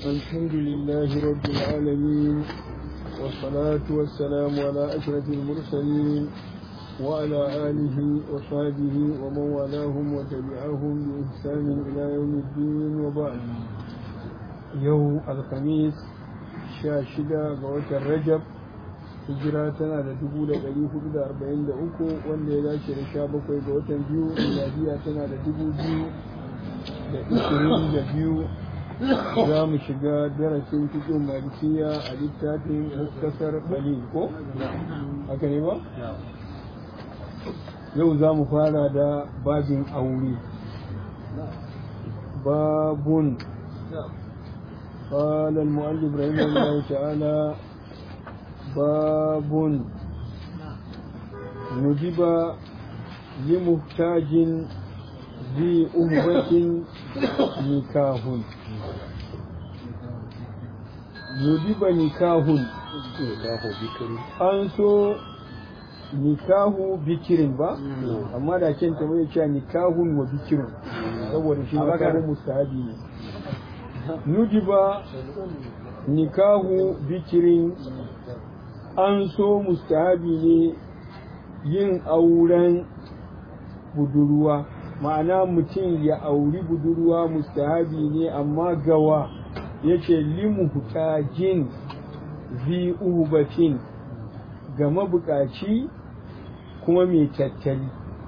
الحمد لله رب العالمين والصلاة والسلام على أشرف المرسلين وعلى آله وصحبه ومن والاهم وتبعهم بإحسان إلى يوم الدين وبعد يوم الخميس شاشدة قوة الرجب hijira tana da dubu da ɗari hudu da arba'in da uku wanda ya dace da sha bakwai ga watan biyu miladiya tana da dubu biyu da ishirin da biyu za mu shiga darasin cikin malikiya a littafin muktasar balil ko haka ne ba yau za mu fara da babin aure babun قال المؤلف رحمه الله تعالى باب ندب لمحتاج ذي أهبة نكاه ندب نكاه an so nikahu bikirin ba amma da kyan ta mai cewa nikahun wa bikirin saboda shi makarin mustahabi ne nudiba nikahu bikirin an so mustahabi ne yin auren budurwa ma'ana mutum ya auri budurwa mustahabi ne amma gawa yake limuhtajin zi ubatin ga mabukaci kuma mai tattali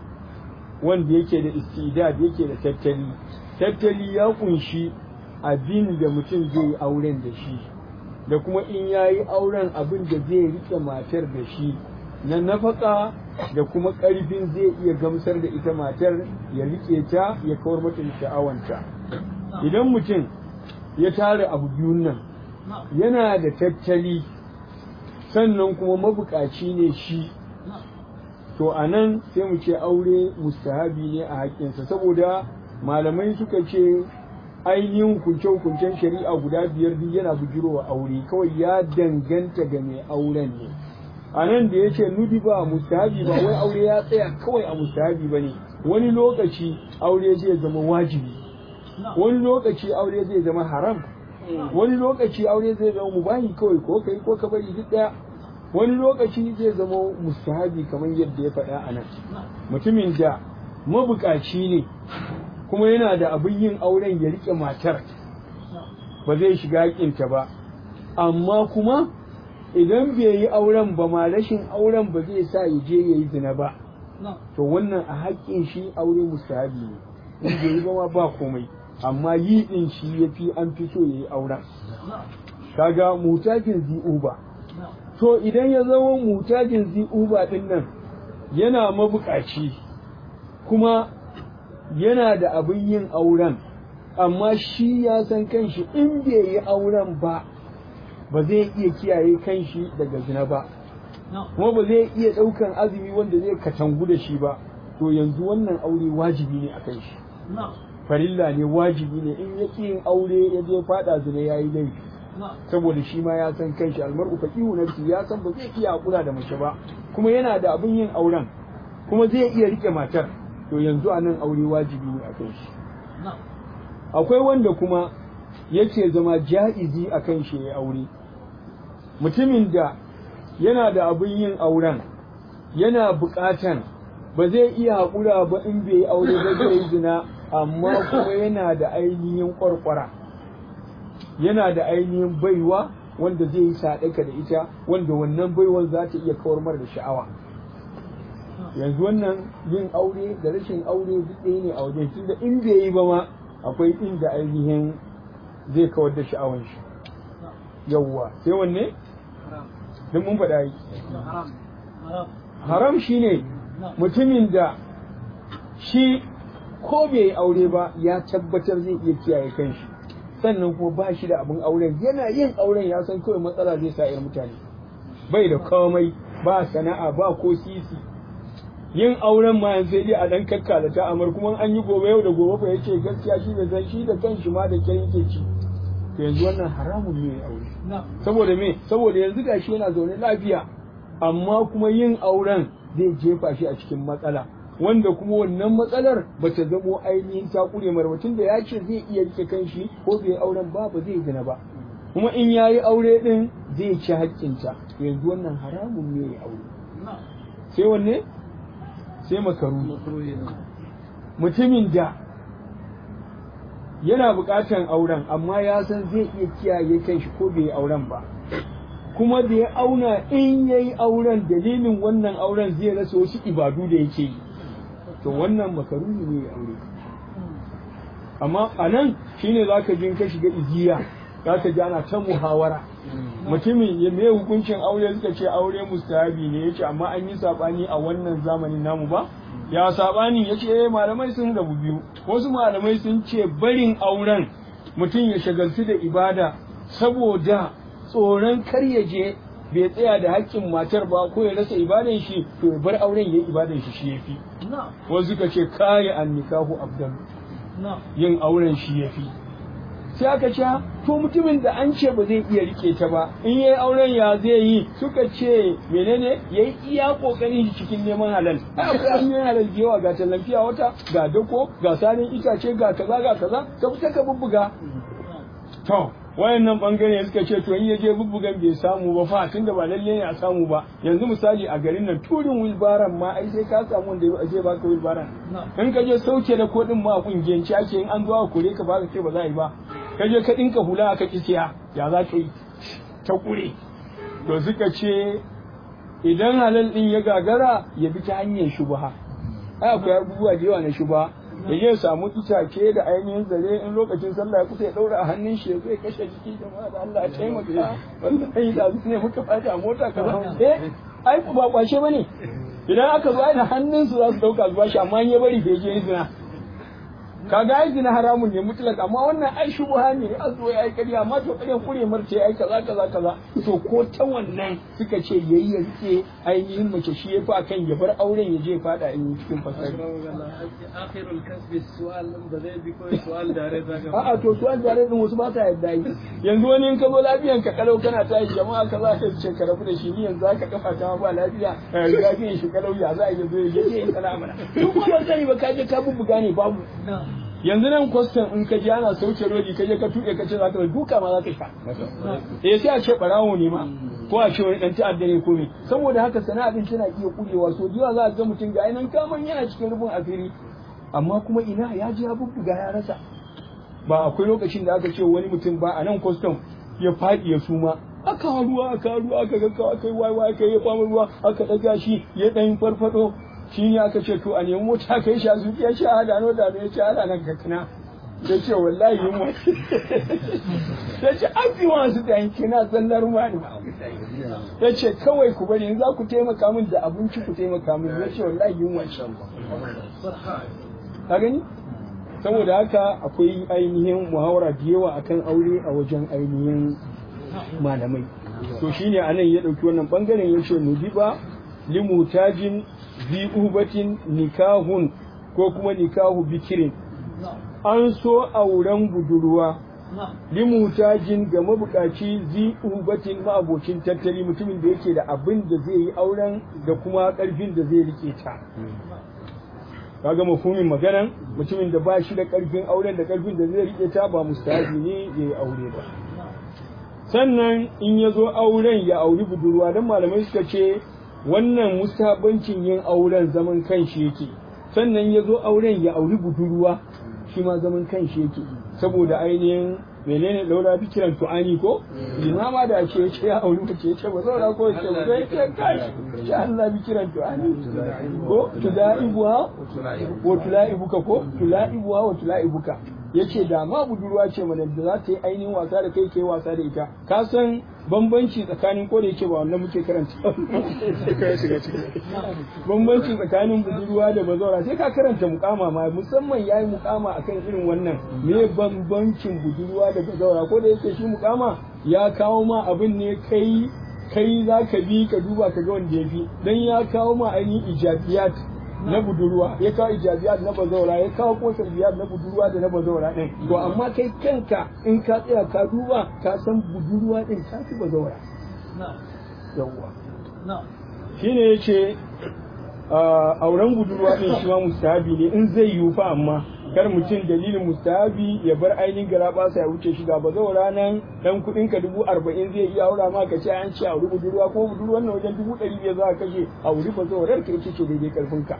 wanda yake da istidad yake da tattali tattali ya kunshi abin da mutum zai yi auren da shi da kuma in ya yi auren abin da zai rike matar da shi na nafaka da kuma ƙarfin zai iya gamsar da ita matar ya rike ta ya kawar mata sha'awanta idan mutum ya tara abu biyun nan yana da tattali sannan kuma mabukaci ne shi to a nan sai mu ce aure mustahabi ne a haƙƙinsa saboda malamai suka ce ainihin hukunce-hukuncen shari'a guda biyar duk yana bujirowa aure kawai ya danganta ga mai auren ne a nan da ya ce nudi ba mustahabi ba wai aure ya tsaya kawai a mustahabi ba ne wani lokaci aure zai zama wajibi wani lokaci aure zai zama haram wani lokaci aure zai zama mubahi kawai ko kai ko ka bari duk daya wani lokaci zai zama mustahabi kamar yadda ya faɗa a nan mutumin da mabukaci ne kuma yana da abin yin auren ya rike matar ba zai shiga hakinta ba amma kuma idan bai yi auren ba ma rashin auren ba zai sa ya je ya yi zina ba to wannan a haƙƙin shi aure mustahabi ne in bai yi ba ma ba komai amma yi din shi ya fi an fi so ya yi auren kaga mutajin zi'uba to idan ya zama mutajin zi'uba din nan yana mabukaci kuma yana da abin yin auren amma shi ya san kanshi in bai yi auren ba ba zai iya kiyaye kanshi daga zina ba kuma ba zai iya ɗaukan azumi wanda zai katangu da shi ba to yanzu wannan aure wajibi ne a kan shi farilla ne wajibi ne in ya yin aure ya je faɗa zina ya yi laifi saboda shi ma ya san kanshi almar'u faqihu nafsi ya san ba zai iya hakura da mace ba kuma yana da abin yin auren kuma zai iya rike matar to yanzu a nan aure wajibi ne a kan shi akwai wanda kuma yake zama ja'izi a kan shi ya aure mutumin da yana da abin yin auren yana buƙatan ba zai iya haƙura ba in bai yi aure ba zai yi zina amma kuma yana da ainihin ƙwarƙwara yana da ainihin baiwa wanda zai yi saɗaka da ita wanda wannan baiwan za ta iya kawar mara da sha'awa yanzu wannan yin aure da rashin aure duk ɗaya ne a wajen tunda in bai yi ba ma akwai inda ainihin zai kawar da sha'awan shi yawwa sai wanne don mun faɗa yi haram shine mutumin da shi ko bai yi aure ba ya tabbatar zai iya kiyaye kanshi sannan kuma ba shi da abin auren yana yin auren ya san kawai matsala zai sa mutane bai da komai ba sana'a ba ko sisi yin auren ma yanzu sai a dan kakkala ta amar kuma an yi gobe yau da gobe fa yace gaskiya shi bai san shi da kanshi ma da kyan yake ci to yanzu wannan haramun ne aure saboda me saboda yanzu gashi yana zaune lafiya amma kuma yin auren zai jefa shi a cikin matsala wanda kuma wannan matsalar ba ta zamo ainihin ta kure marwacin da ya ce zai iya rike kanshi ko bai auren ba ba zai zina ba kuma in ya yi aure din zai ci haƙƙinta yanzu wannan haramun ne ya aure sai wanne sai makaru mutumin da yana buƙatar auren amma ya san zai iya kiyaye kanshi ko bai auren ba kuma da ya auna in ya yi auren dalilin wannan auren zai rasa wasu ibadu da yake yi to wannan makaruni ne ya aure amma a nan shine za ka jin ka shiga igiya za ka ji ana ta muhawara mutumin ya mai hukuncin aure suka ce aure mustahabi ne yace amma an yi sabani a wannan zamanin namu ba ya sabani yace eh malamai sun rabu biyu wasu malamai sun ce barin auren mutum ya shagaltu da ibada saboda tsoron kar ya je bai tsaya da haƙƙin matar ba ko ya rasa ibadan shi to ya bar auren ya ibadan shi shi yafi wasu suka ce kaya an nikahu abdan yin auren shi yafi sai aka ce to mutumin da an ce ba zai iya rike ta ba in yayi auren ya zai yi suka ce menene yayi iya kokarin shi cikin neman halal ai akwai hanyoyin halal da yawa ga tallafiya wata ga dako ga sanin itace ga kaza ga kaza ka fita ka bubbuga to wayannan bangare suka ce to in ya je bubbugan bai samu ba fa tunda ba lalle ne a samu ba yanzu misali a garin nan turin wilbaran ma ai sai ka samu wanda zai baka wilbaran in ka je sauke da kodin ma a kungiyanci ake in an zo a kore ka ba ka ce ba za a yi ba ka je ka dinka hula aka ki siya ya za ka yi ta kure to suka ce idan halal din ya gagara ya bi ta hanyar shubha ai akwai abubuwa da yawa na shubha ya je samu itace da ainihin zare in lokacin sallah ya kusa ya daura a hannun shi ya zo ya kashe jiki jama'a da Allah ya taimaka wallahi da su ne muka fata a mota kaza eh ai ba kwashe bane idan aka zo da hannun su za su dauka zuwa shi amma in ya bari bai je zina kaga ai zina haramun ne mutlak amma wannan ai shubha ne a zo ya aikari amma to kare kure marce ai kaza kaza kaza to ko ta wannan suka ce yayi ya rike ainihin mace shi yafi akan ya bar auren ya je fada in cikin fasari akhirul kasbi su'al ba zai bi kawai su'al dare zaka a'a to su'al dare din wasu ba ta yadda yi yanzu wani in ka zo lafiyan ka kalau kana ta yi jama'a ka za ka ce ka rabu da shi ni yanzu ka kafa ta ba lafiya lafiyan shi kalau ya za a yi zo ya je in kana mana duk ba sani ba ka je ka bubbuga ne babu yanzu nan kwastan in ka je ana sauke rodi ka je ka tuɗe ka ce za ka duka ma za ka sha eh sai a ce barawo ne ma ko a ce wani dan ta'adda ne ko me saboda haka sana'a din tana iya kurewa so jiya za a ga mutum ga nan kaman yana cikin rubun asiri amma kuma ina ya ji ya bubbuga ya rasa ba akwai lokacin da aka ce wani mutum ba a nan kwastam ya faɗi ya suma aka ruwa aka ruwa aka ga aka yi wai aka yi fama ruwa aka ɗaga shi ya ɗan farfado shi ne aka ce to a nemi mota ka yi sha zuciya ce a dano dano ya ce ana nan kakana ya ce wallahi yunwa ya ce an fi wasu da yanki na zallar mani ya ce kawai ku bari za ku taimaka min da abinci ku taimaka min ya ce wallahi yunwa ce ka gani saboda haka akwai ainihin muhawara da yawa akan aure a wajen ainihin malamai to shine anan ya dauki wannan bangaren ya ce nudiba limutajin zi ubatin nikahun ko kuma nikahu bikirin an so auren budurwa limutajin ga mabukaci zi ubatin ma'abocin tattali mutumin da yake da abin da zai yi auren da kuma karfin da zai rike ta kaga mafhumin maganan mutumin da ba shi da karfin auren da karfin da zai rike ta ba mustahabi ne ya yi aure ba sannan in ya zo auren ya auri budurwa don malamai suka ce wannan mustahabancin yin auren zaman kanshi yake sannan ya zo auren ya auri budurwa shi ma zaman kanshi yake saboda ainihin menene laura fikiran tu'ani ko limama da ce ce ya auri mace ce ba zaura ko ce ba zai ce kai sha Allah fikiran tu'ani ko tulaibuha wa tulaibuka ko tulaibuha wa tulaibuka yace da ma budurwa ce mana da za ta yi ainihin wasa da kai kai wasa da ita ka san bambanci tsakanin ko da yake ba wannan muke karanta bambanci tsakanin budurwa da bazawara sai ka karanta mukama ma musamman yayi mukama akan irin wannan me bambancin budurwa da bazawara ko da yake shi mukama ya kawo ma abin ne kai kai za ka bi ka duba ka ga wanda ya fi dan ya kawo ma ainihin ijabiyat na budurwa ya kawo ijabiyat na bazawara ya kawo kosar biyar na budurwa da na bazawara din to amma kai kanka in ka tsaya ka duba ka san budurwa din ta fi bazawara yawwa shine yace auren budurwa din shi ma mustahabi ne in zai yiwu fa amma kar mutum dalilin mustahabi ya bar ainihin garaba sa ya wuce shiga ba zau ranan dan kudin ka dubu arba'in zai iya aura ma ka ce an ce auri budurwa ko budurwan nan wajen dubu ɗari biyar za ka kashe auri ba zau rar ka ce ce daidai karfin ka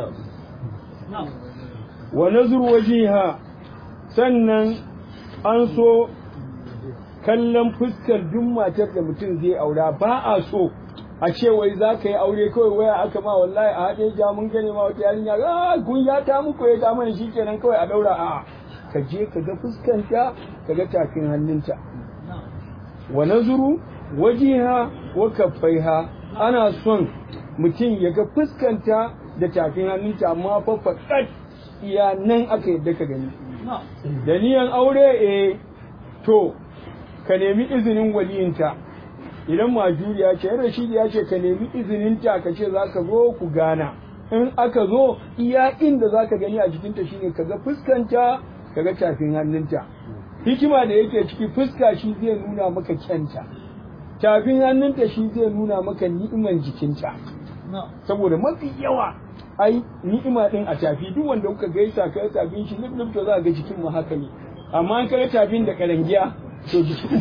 wa nazur wajiha sannan an so kallon fuskar duk matar da mutum zai aura ba a so a ce wai za ka yi aure kawai waya aka ma wallahi a haɗe ja mun gane ma wata yarinya a kun ya ta muku ya ta mana shikenan kawai a daura a ka je ka ga fuskanta ka ga tafin hannunta wa nazuru wajiha wa kaffaiha ana son mutum ya ga fuskanta da tafin hannunta amma fa faɗaɗ iya nan aka yadda ka gani da niyan aure eh to ka nemi izinin waliyinta idan majuriya ce rashidi ya ce ka nemi izininta ka ce za ka zo ku gana in aka zo iya inda za ka gani a jikinta shine ka ga fuskanta ka ga tafin hannunta hikima da yake ciki fuska shi zai nuna maka kyanta tafin hannunta shi zai nuna maka ni'iman jikinta saboda mafi yawa ai ni'ima din a tafi duk wanda kuka gaisa ka tafin shi lub to za ga jikin mu haka ne amma an kai tafin da karangiya to jikin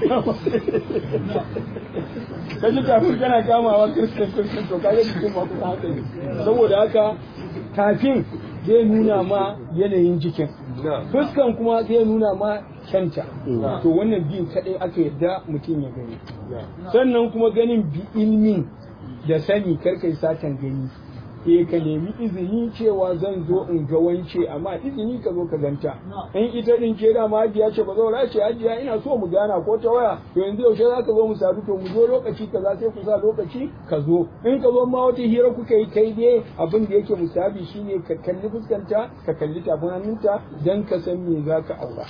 ka ji tafin kana kamawa kristin kristin to kaga jikin ma kusa haka ne saboda haka tafin zai nuna ma yanayin jikin fuskan kuma zai nuna ma kyanta to wannan biyu kadai aka yarda mutum ya gani sannan kuma ganin bi ilmin da sani karkai satan gani eh ka nemi izini cewa zan zo in ga wance amma izini ka zo ka ganta in ita din ke da ma hajiya ce ba zo ce hajiya ina so mu gana ko ta waya to yanzu yaushe za ka zo mu sadu to mu zo lokaci kaza sai ku sa lokaci ka zo in ka zo ma wata hira kuka yi kai dai abin da yake musabi shine ka kalli fuskanta ka kalli tafin hannunta dan ka san me za ka aura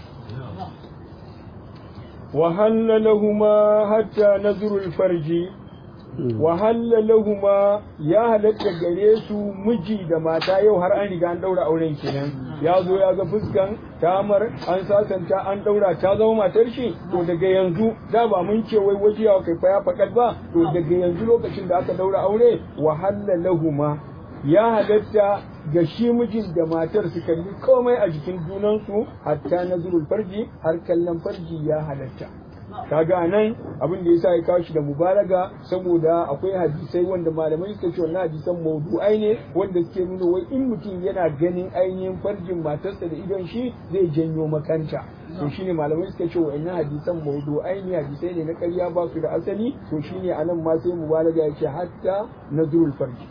وهل لهما حتى نظر الفرج wahalla lahuma ya halatta gare su miji da mata yau har an riga an daura auren kenan ya zo ya ga fuskan tamar an sasanta an daura ta zama matar shi to daga yanzu da ba mun ce wai wajiya kai fa ya fakat ba to daga yanzu lokacin da aka daura aure wahalla lahuma ya halatta ga shi mijin da matar su kalli komai a jikin junansu hatta nazurul farji har kallon farji ya halatta kaga nan abin da yasa ya kawo shi da mubalaga saboda akwai hadisai wanda malamai suka ce wannan hadisan maudu'ai ne wanda suke nuna wai in mutum yana ganin ainihin farjin matarsa da idon shi zai janyo makanta to shine malamai suka ce wa'annan hadisan maudu'ai ne hadisai ne na ƙarya ba su da asali to shine anan ma sai mubalaga ya ce hatta nazrul farji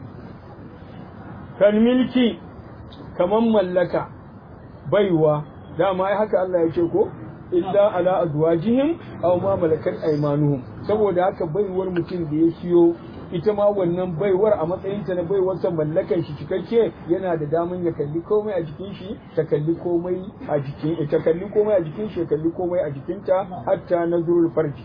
kan milki kaman mallaka baiwa dama ai haka Allah ya ce ko illa ala azwajihim aw ma malakat aymanuhum saboda haka baiwar mutum da ya siyo ita ma wannan baiwar a matsayin ta na baiwar sa mallakan shi cikakke yana da daman ya kalli komai a jikin shi ta kalli komai a jikin ta kalli komai a jikin shi ya kalli komai a jikinta hatta nazrul farji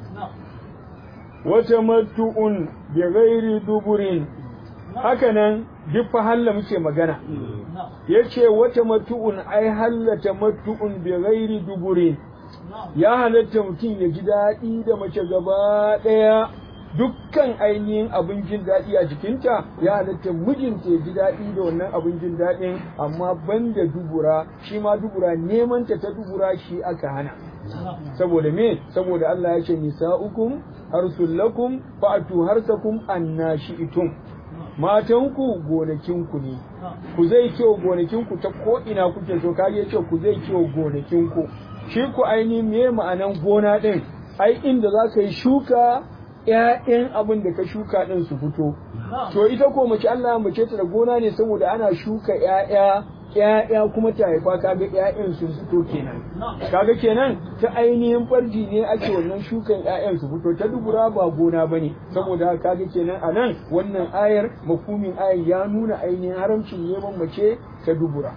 wata matu'un bi ghairi duburin hakanan duk fa halla muke magana yace wata matu'un ai hallata matu'un bi ghairi duburin ya halatta mutum ya ji daɗi da mace gaba ɗaya dukkan ainihin abin jin daɗi a jikinta ya halatta mijinta ya ji daɗi da wannan abin jin daɗin amma banda dubura shi ma dubura neman ta ta dubura shi aka hana saboda me saboda Allah ya ce nisa'ukum harsul lakum fa'atu harsakum annashi'tum matanku gonakinku ne ku zai kyau gonakinku ta ko ina kuke so kage ce ku zai kyau gonakinku shi ku aini me ma'anan gona din ai inda za ka yi shuka ƴaƴan abin da ka shuka din su fito to ita ko mace Allah mace ta da gona ne saboda ana shuka ƴaƴa ƴaƴa kuma ta haifa kaga ƴaƴan sun fito kenan kaga kenan ta ainihin farji ne ake wannan shukan ƴaƴan su fito ta dubura ba gona bane saboda kaga kenan a nan wannan ayar mafhumin ayar ya nuna ainihin haramcin neman mace ta dubura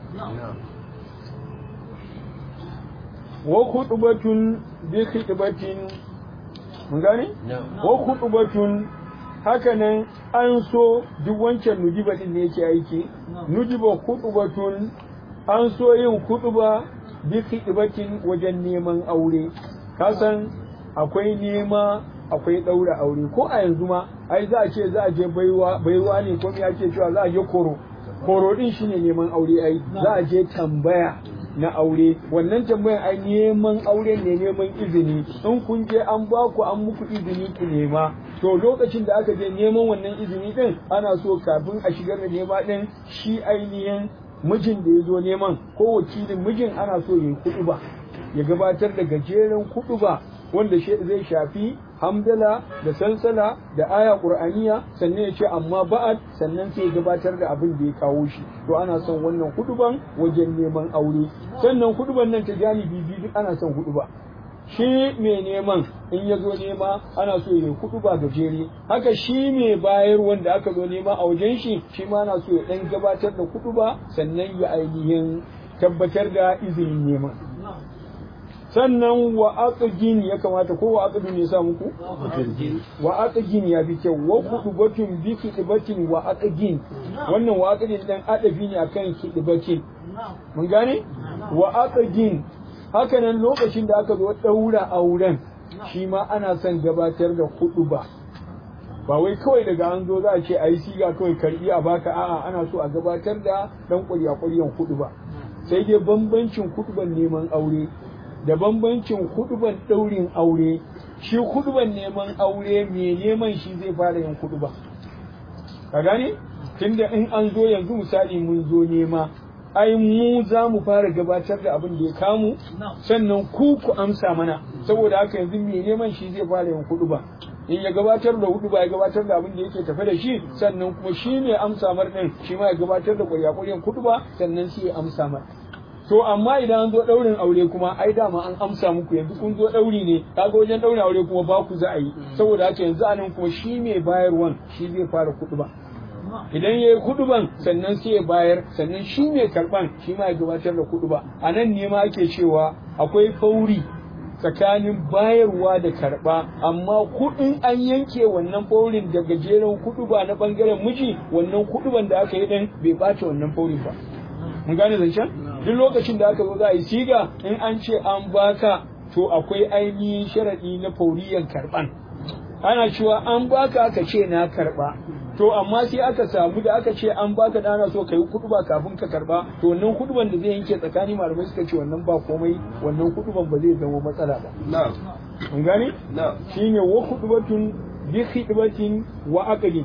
wa khutbatun bi khutbatin mun gane wa khutbatun hakanan an so duk wancan nujiba din ne yake aiki nujiba khutbatun an so yin khutba bi khutbatin wajen neman aure kasan akwai nema akwai ɗaura aure ko a yanzu ma ai za a ce za a je baiwa baiwa ne ko me ake cewa za a je koro koro din shine neman aure ai za a je tambaya na aure wannan tambayan ai neman aure ne neman izini in kun je an ba ku an muku izini ku nema to lokacin da aka je neman wannan izini din ana so kafin a shigar da nema din shi ainihin mijin da ya zo neman ko wakilin mijin ana so ya yi kuɗu ba ya gabatar da gajeren kuɗu ba wanda zai shafi hamdala da salsala da aya qur'aniya sannan ya ce amma ba'ad sannan sai ya gabatar da abin da ya kawo shi to ana son wannan huduban wajen neman aure sannan huduban nan ta janibi biyu duk ana son huduba shi mai neman in ya zo nema ana so ya huduba gajere haka shi mai bayar wanda aka zo nema a wajen shi shi ma ana so ya dan gabatar da huduba sannan ya ainihin tabbatar da izinin neman sannan wa aqgin ya kamata ko wa aqdun ya sa muku wa aqgin ya fi kyau wa kudubatun bi kidibatin wa aqgin wannan wa aqgin dan adabi ne akan kidibatin mun gane wa aqgin haka nan lokacin da aka zo daura auren shi ma ana son gabatar da kuduba ba wai kawai daga an zo za a ce ayi siga kawai karbi a baka a'a ana so a gabatar da dan ƙwarya ƙwaryan kuduba sai dai bambancin kuduban neman aure da bambancin kuduban ɗaurin aure shi kuduban neman aure mai neman shi zai fara yin kuduba ka gane tunda in an zo yanzu misali mun zo nema ai mu za mu fara gabatar da abin da ya kamu sannan ku ku amsa mana saboda haka yanzu mai neman shi zai fara yin kuduba in ya gabatar da hudu ba ya gabatar da abin da yake tafe da shi sannan kuma shi ne amsa mar din shi ma ya gabatar da ƙwarya-ƙwaryan kudu ba sannan shi ya amsa mar to amma idan an zo ɗaurin aure kuma ai dama an amsa muku yanzu kun zo ɗauri ne kaga wajen ɗaurin aure kuma ba ku za a yi saboda haka yanzu anan kuma shi mai bayarwan shi zai fara kudu ba idan ya yi kuduban sannan sai ya bayar sannan shi mai karban shi ma ya gabatar da kuduba a nan ne ma ake cewa akwai fauri tsakanin bayarwa da karba amma kuɗin an yanke wannan faurin da gajeren kuduba na bangaren miji wannan kuduban da aka yi din bai bace wannan faurin ba mun gane zancen duk lokacin da aka zo za a yi siga in an ce an baka to akwai ainihin sharaɗi na fauriyan karban ana cewa an baka aka ce na karba to amma sai aka samu da aka ce an baka dana so kai kuduba kafin ka karba to wannan kuduban da zai yanke tsakanin malamai suka ce wannan ba komai wannan kuduban ba zai zama matsala ba na'am mun gane na'am shine wa kudubatun bi khidbatin wa aqli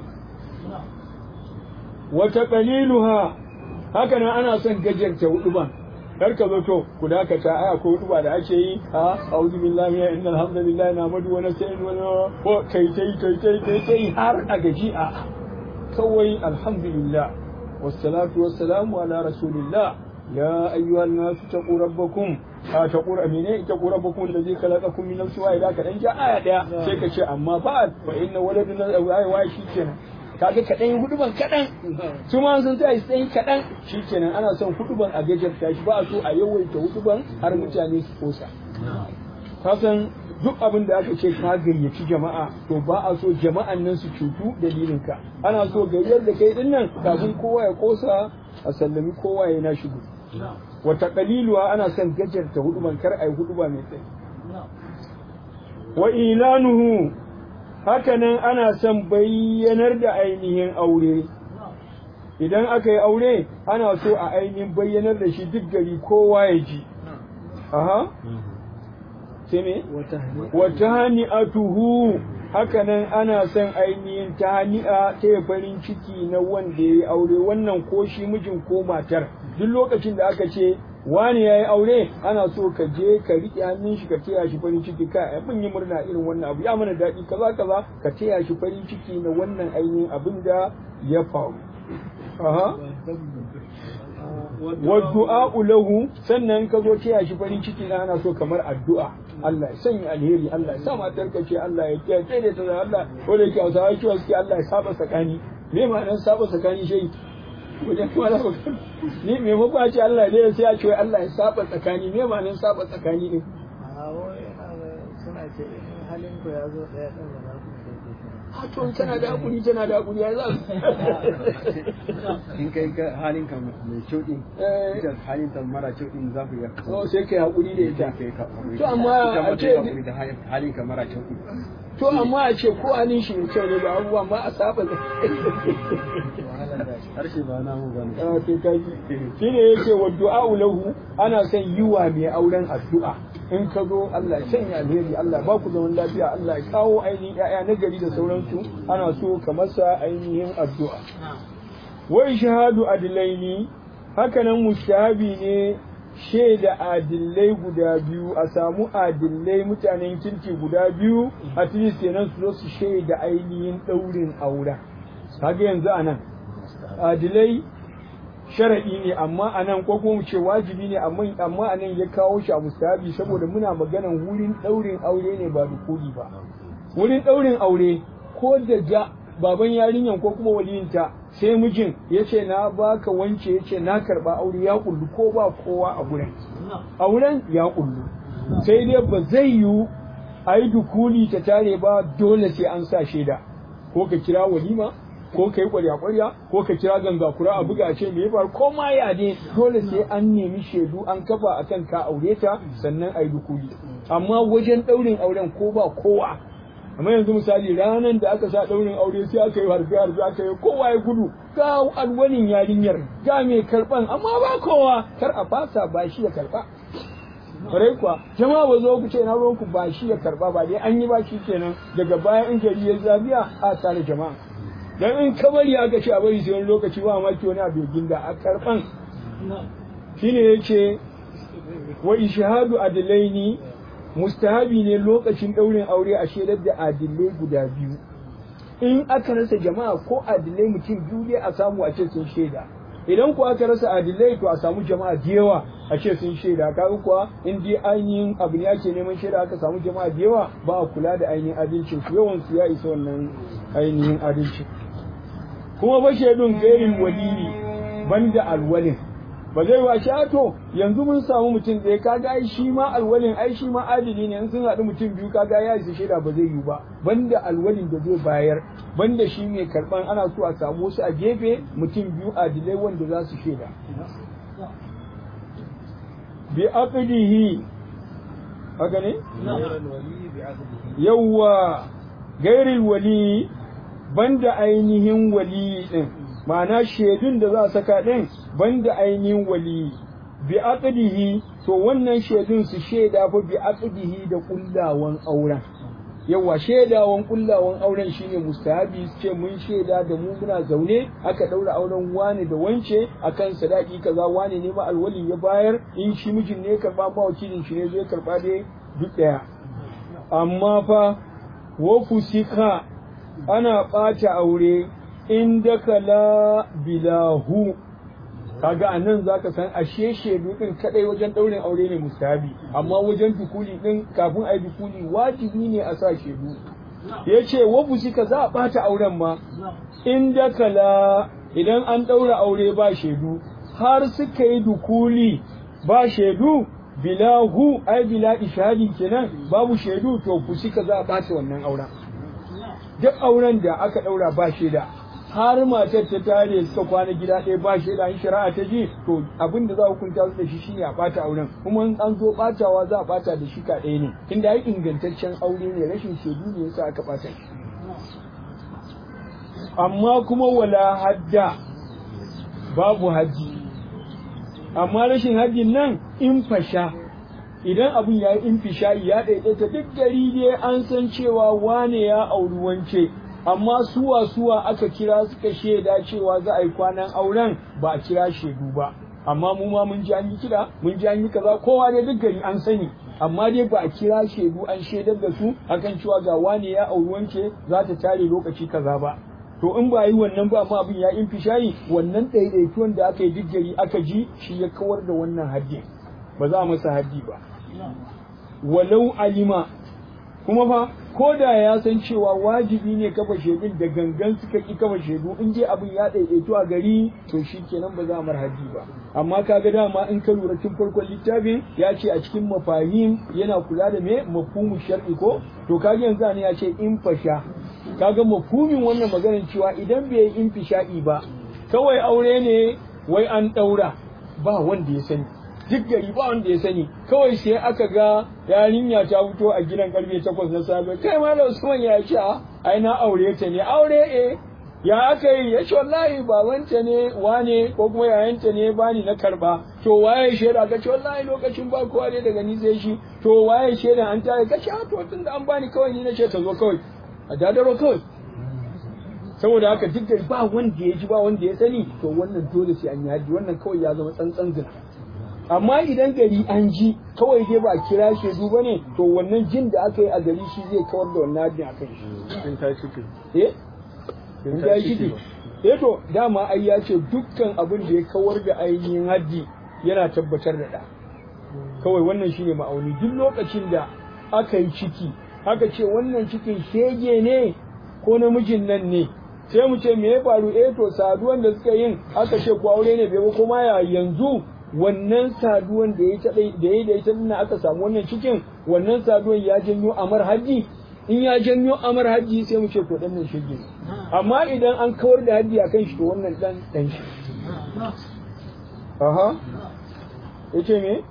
wa taqliluha haka nan ana son gajarta huduban kar ka zo to ku dakata aya ko huduba da ake yi a a'udhu billahi min innal hamdalillahi nahmadu wa nasta'inu wa ko kai kai kai kai kai kai har a gaji a kawai alhamdulillah wassalatu wassalamu ala rasulillah ya ayyuhan nas taqu rabbakum a taqu amine taqu rabbakum alladhi khalaqakum min nafsin wahida ka dan ja aya daya sai ka ce amma ba fa inna waladuna ay wa shi kenan kaga kadan yi huduban kadan su ma sun sai sai kadan shi kenan ana son huduban a gajarta shi ba a so a yawaita huduban har mutane su kosa kasan duk abin da aka ce ka gayyaci jama'a to ba a so jama'an nan su cutu dalilin ka ana so gayyar da kai din nan kafin kowa ya kosa a sallami kowa ya na shigo wata kaliluwa ana son gajarta huduban kar a yi huduba mai tsayi wa ilanuhu hakanan ana son bayyanar da ainihin aure idan aka yi aure ana so a ainihin bayyanar da shi duk gari kowa ya ji aha sai me wata hani'atuhu hakanan ana son ainihin ta hani'a ta farin ciki na wanda ya yi aure wannan ko shi mijin ko matar duk lokacin da aka ce wani ya yi aure ana so ka je ka riƙe hannun shi ka taya shi farin ciki ka abin yi murna irin wannan abu ya mana daɗi kaza kaza ka taya shi farin ciki na wannan ainihin abin da ya faru aha wa du'a lahu sannan ka zo taya shi farin ciki na ana so kamar addu'a Allah ya sanya alheri Allah ya sa matar ka ce Allah ya kiyaye da ta Allah ko da yake Hausawa cewa suke Allah ya saba tsakani me ma'anar saba tsakani shi wajen wala ni me muku a ce Allah ne sai a ce wai Allah ya saba tsakani me ma'anar saba tsakani din suna ce in halin ku ya zo ɗaya ɗan da za ku a to tana da hakuri tana da hakuri ya za in kai ka halin ka mai kyau din Eh. ita halin ta mara kyau din za ku iya oh sai kai hakuri da ita kai ka hakuri. To amma Ita ma a ta ce- yi hakuri da halin- halin ka mara kyau din to amma a ce ko halin shi mai kyau ne ba abubuwan ba a saba da harshe ba na mu bane Ah, to kaji shi ne yake wa du'a'u lahu ana son yi wa mai auren addu'a in ka zo Allah ya sanya alheri Allah ba ku zaman lafiya Allah ya kawo ainihin ƴaƴa na gari da sauransu ana so ka masa ainihin addu'a wa shahadu adilaini hakanan mustahabi ne shaida adillai guda biyu a samu adillai mutanen kirki guda biyu a least kenan su zo su shaida ainihin ɗaurin auren kaga yanzu anan adilai sharaɗi ne amma a nan ko kuma mu ce wajibi ne amma amma a nan ya kawo shi a mustahabi saboda muna maganan wurin ɗaurin aure ne ba dukuli ba wurin ɗaurin aure ko da ja baban yarinyan ko kuma waliyinta sai mijin ya ce na baka wance ya ce na karɓa aure ya kullu ko ba kowa a gurin auren ya kullu sai dai ba zai yiwu a yi dukuli ta tare ba dole sai an sa shaida ko ka kira walima ko ka yi kwarya-kwarya ko ka kira gangakura a buga ce me ya faru ko ma ya ne dole sai an nemi shaidu an kafa akan ka aure ta sannan a yi dukuli amma wajen ɗaurin auren ko ba kowa amma yanzu misali ranar da aka sa ɗaurin aure sai aka yi harfe harfe aka yi kowa ya gudu ga alwanin yarinyar ga mai karɓan amma ba kowa kar a fasa ba shi ya karɓa kwarai kuwa jama'a ba zo ku ce na ruwanku ba shi ya karɓa ba dai an yi ba shi kenan daga baya in gari ya zabiya a tare jama'a dan in ka bari aka ce a bari sai wani lokaci ba maki wani abu ya ginda a karɓan shine yace wa ishhadu adlaini mustahabi ne lokacin ɗaurin aure a shaidar da adilai guda biyu in aka rasa jama'a ko adilai mutum biyu ne a samu a ce sun shaida idan kuwa aka rasa adilai to a samu jama'a da yawa a ce sun shaida kaga kuwa in dai ainihin abu ne ake neman shaida aka samu jama'a da yawa ba a kula da ainihin adalcin su yawan su ya isa wannan ainihin adalcin kuma ba shaidun gairin walili banda alwalin ba zai wa shi to yanzu mun samu mutum ɗaya kaga ai shi ma alwalin ai shi ma adili ne in sun haɗu mutum biyu kaga ya isa shaida ba zai yi ba banda alwalin da zai bayar banda shi mai karɓan ana so a samu wasu a gefe mutum biyu adilai wanda za su shaida bi aqdihi haka ne yawwa gairil wali banda ainihin wali din ma'ana shaidun da za a saka ɗin banda ainihin wali bi aqdihi to wannan shaidun su shaida fa bi aqdihi da kullawan auren yawa shaidawan kullawan auren shine mustahabi su ce mun shaida da mu muna zaune aka daura auren wani da wance akan sadaki kaza wani ne ma alwali ya bayar in shi mijin ne karba ma wakilin shi ne zai karba dai duk daya amma fa wa fusika ana ɓata aure in dakala bilahu kaga a nan za ka san ashe shaidu ɗin kaɗai wajen ɗaurin aure ne mustahabi amma wajen dukuli ɗin kafin a yi dukuli wajibi ne a sa shaidu ya ce wa ka za a ɓata auren ma in dakala idan an ɗaura aure ba shaidu har suka yi dukuli ba shaidu bilahu ai bila ishadi kenan babu shaidu to fusika za a ɓata wannan auren duk auren da aka ɗaura ba shaida har matar ta tare suka kwana gida ɗaya ba shaida in shari'a ta ji to abin da za a hukunta su da shi shine a ɓata auren kuma in an zo ɓatawa za a ɓata da shi ka ɗaya ne inda ai ingantaccen aure ne rashin shaidu ne yasa aka ɓata shi amma kuma wala hadda babu haddi amma rashin haddin nan in fasha idan abin ya yi infisha'i ya ɗaiɗaita duk gari dai an san cewa wane ya auri wance amma suwa suwa aka kira suka shaida cewa za a yi kwanan auren ba a kira shaidu ba amma mu ma mun ji an yi kira mun ji an yi kaza kowa dai duk gari an sani amma dai ba a kira shaidu an shaidar da su akan cewa ga wane ya auri wance za ta tare lokaci kaza ba to in ba yi wannan ba amma abin ya infisha'i wannan ɗaiɗaituwan da aka yi duk gari aka ji shi ya kawar da wannan haddin ba za a masa haddi ba walau alima kuma fa ko da ya san cewa wajibi ne kafa shaidun da gangan suka ki kafa shaidu in dai abin ya ɗaiɗaitu a gari to shi kenan ba za a mar haddi ba amma kaga dama in ka lura tun farkon littafin ya ce a cikin mafahim yana kula da me mafhumu shar'i ko to kaga yanzu ne ya ce in fasha kaga mafhumin wannan maganar cewa idan bai yi infisha'i ba kawai aure ne wai an daura ba wanda ya sani duk gari ba wanda ya sani kawai sai aka ga yarinya ta fito a gidan karfe takwas na safe kai ma da Usman ya ce ai na aure ta ne aure eh ya aka yi ya ce wallahi babanta ne wane ko kuma yayanta ne bani na karba to waye shaida ka ce wallahi lokacin ba kowa ne daga ni sai shi to waye shaida an tare ka ce a to tunda an bani kawai ni na ce ta zo kawai a dadaro kawai saboda haka duk da ba wanda ya ji ba wanda ya sani to wannan dole sai an yi haji wannan kawai ya zama tsantsan zina amma idan gari an ji kawai dai ba a kira shaidu ba ne to wannan jin da aka yi a gari shi zai kawar da wannan hajjin a kan shi in ta ciki eh in ta yi ciki eh to dama ai ya ce dukkan abin da ya kawar da ainihin haddi yana tabbatar da ɗa kawai wannan shine ma'auni duk lokacin da aka yi ciki aka ce wannan cikin shege ne ko namijin nan ne sai mu ce me ya faru eh to saduwan da suka yin aka ce ko aure ne bai ba kuma ya yanzu wannan saduwan da ya da ya da ita dinnan aka samu wannan cikin wannan saduwan ya janyo amar haji in ya janyo amar haji sai mu ce to dan nan shege amma idan an kawar da haji akan shi to wannan dan dan shi aha yace me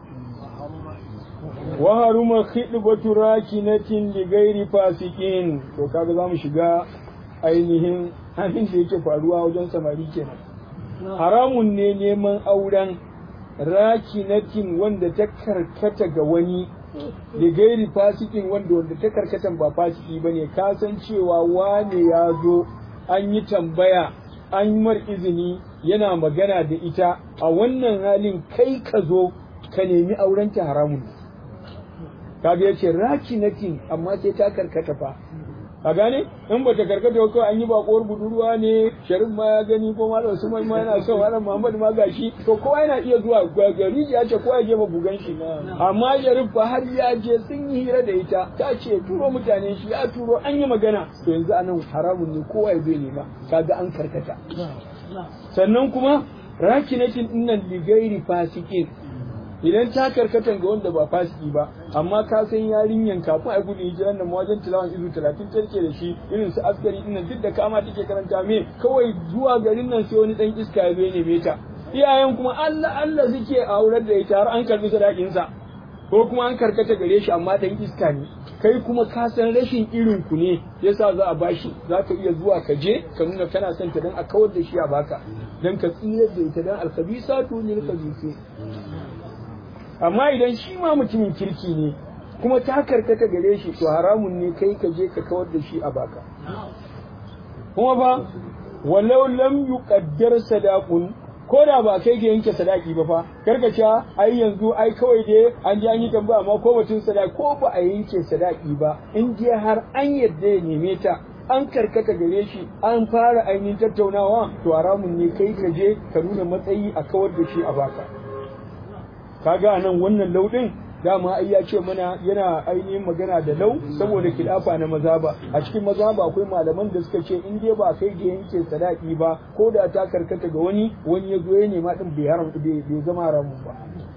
wa haruma khidbatu rakinatin li ghairi fasikin to kaga zamu shiga ainihin abin da yake faruwa wajen samari kenan haramun ne neman auren rakinatin wanda ta karkata ga wani da gairi fasikin wanda wanda ta karkatan ba fasiki ba ne ka san cewa wane ya zo an yi tambaya an yi mar izini yana magana da ita a wannan halin kai ka zo ka nemi aurenta haramun kaga ya ce rakinatin amma sai ta karkata fa a gane in ba ta karkata ko an yi bakuwar budurwa ne sharif ma ya gani ko malam usman ma yana son malam muhammad ma gashi to kowa yana iya zuwa gari ya ce kowa ya je mabugan shi amma sharif fa har ya je sun yi hira da ita ta ce turo mutane shi ya turo an yi magana to yanzu anan haramun ne kowa ya bai nema kaga an karkata sannan kuma rakinatin dinnan ligairi fasikin idan ta karkatan ga wanda ba fasiki ba amma ka san yarinyan kafin a gudu hijiran nan wajen tilawan izu talatin tarke da shi irin su askari din duk da kama take karanta me kawai zuwa garin nan sai wani dan iska ya zo ya neme ta iyayen kuma Allah Allah suke aurar da ita har an karbi sadakin sa ko kuma an karkata gare shi amma dan iska ne kai kuma ka san rashin irin ku ne yasa za a bashi za ka iya zuwa ka je ka nuna kana son ta dan a kawar da shi a baka dan ka tsira da ita dan alkhabisatu lil khabisi amma idan shi ma mutumin kirki ne kuma ta karkata gare shi to haramun ne kai ka je ka kawar da shi a baka kuma ba walau lam yuqaddar sadaqun ko da ba kai ga yanke sadaki ba fa karkace ai yanzu ai kawai dai an ji an yi tambaya amma ko batun sadaki ko ba a yanke sadaki ba in je har an yadda ya neme ta an karkata gare shi an fara ainihin tattaunawa to haramun ne kai ka je ka nuna matsayi a kawar da shi a baka kaga anan wannan laudin dama ai ya ce mana yana ainihin magana da lau saboda kilafa na mazaba a cikin mazaba akwai malaman da suka ce in dai ba kai da yanke sadaki ba ko da ta karkata ga wani wani ya zo ya nema din bai haram bai zama haramun ba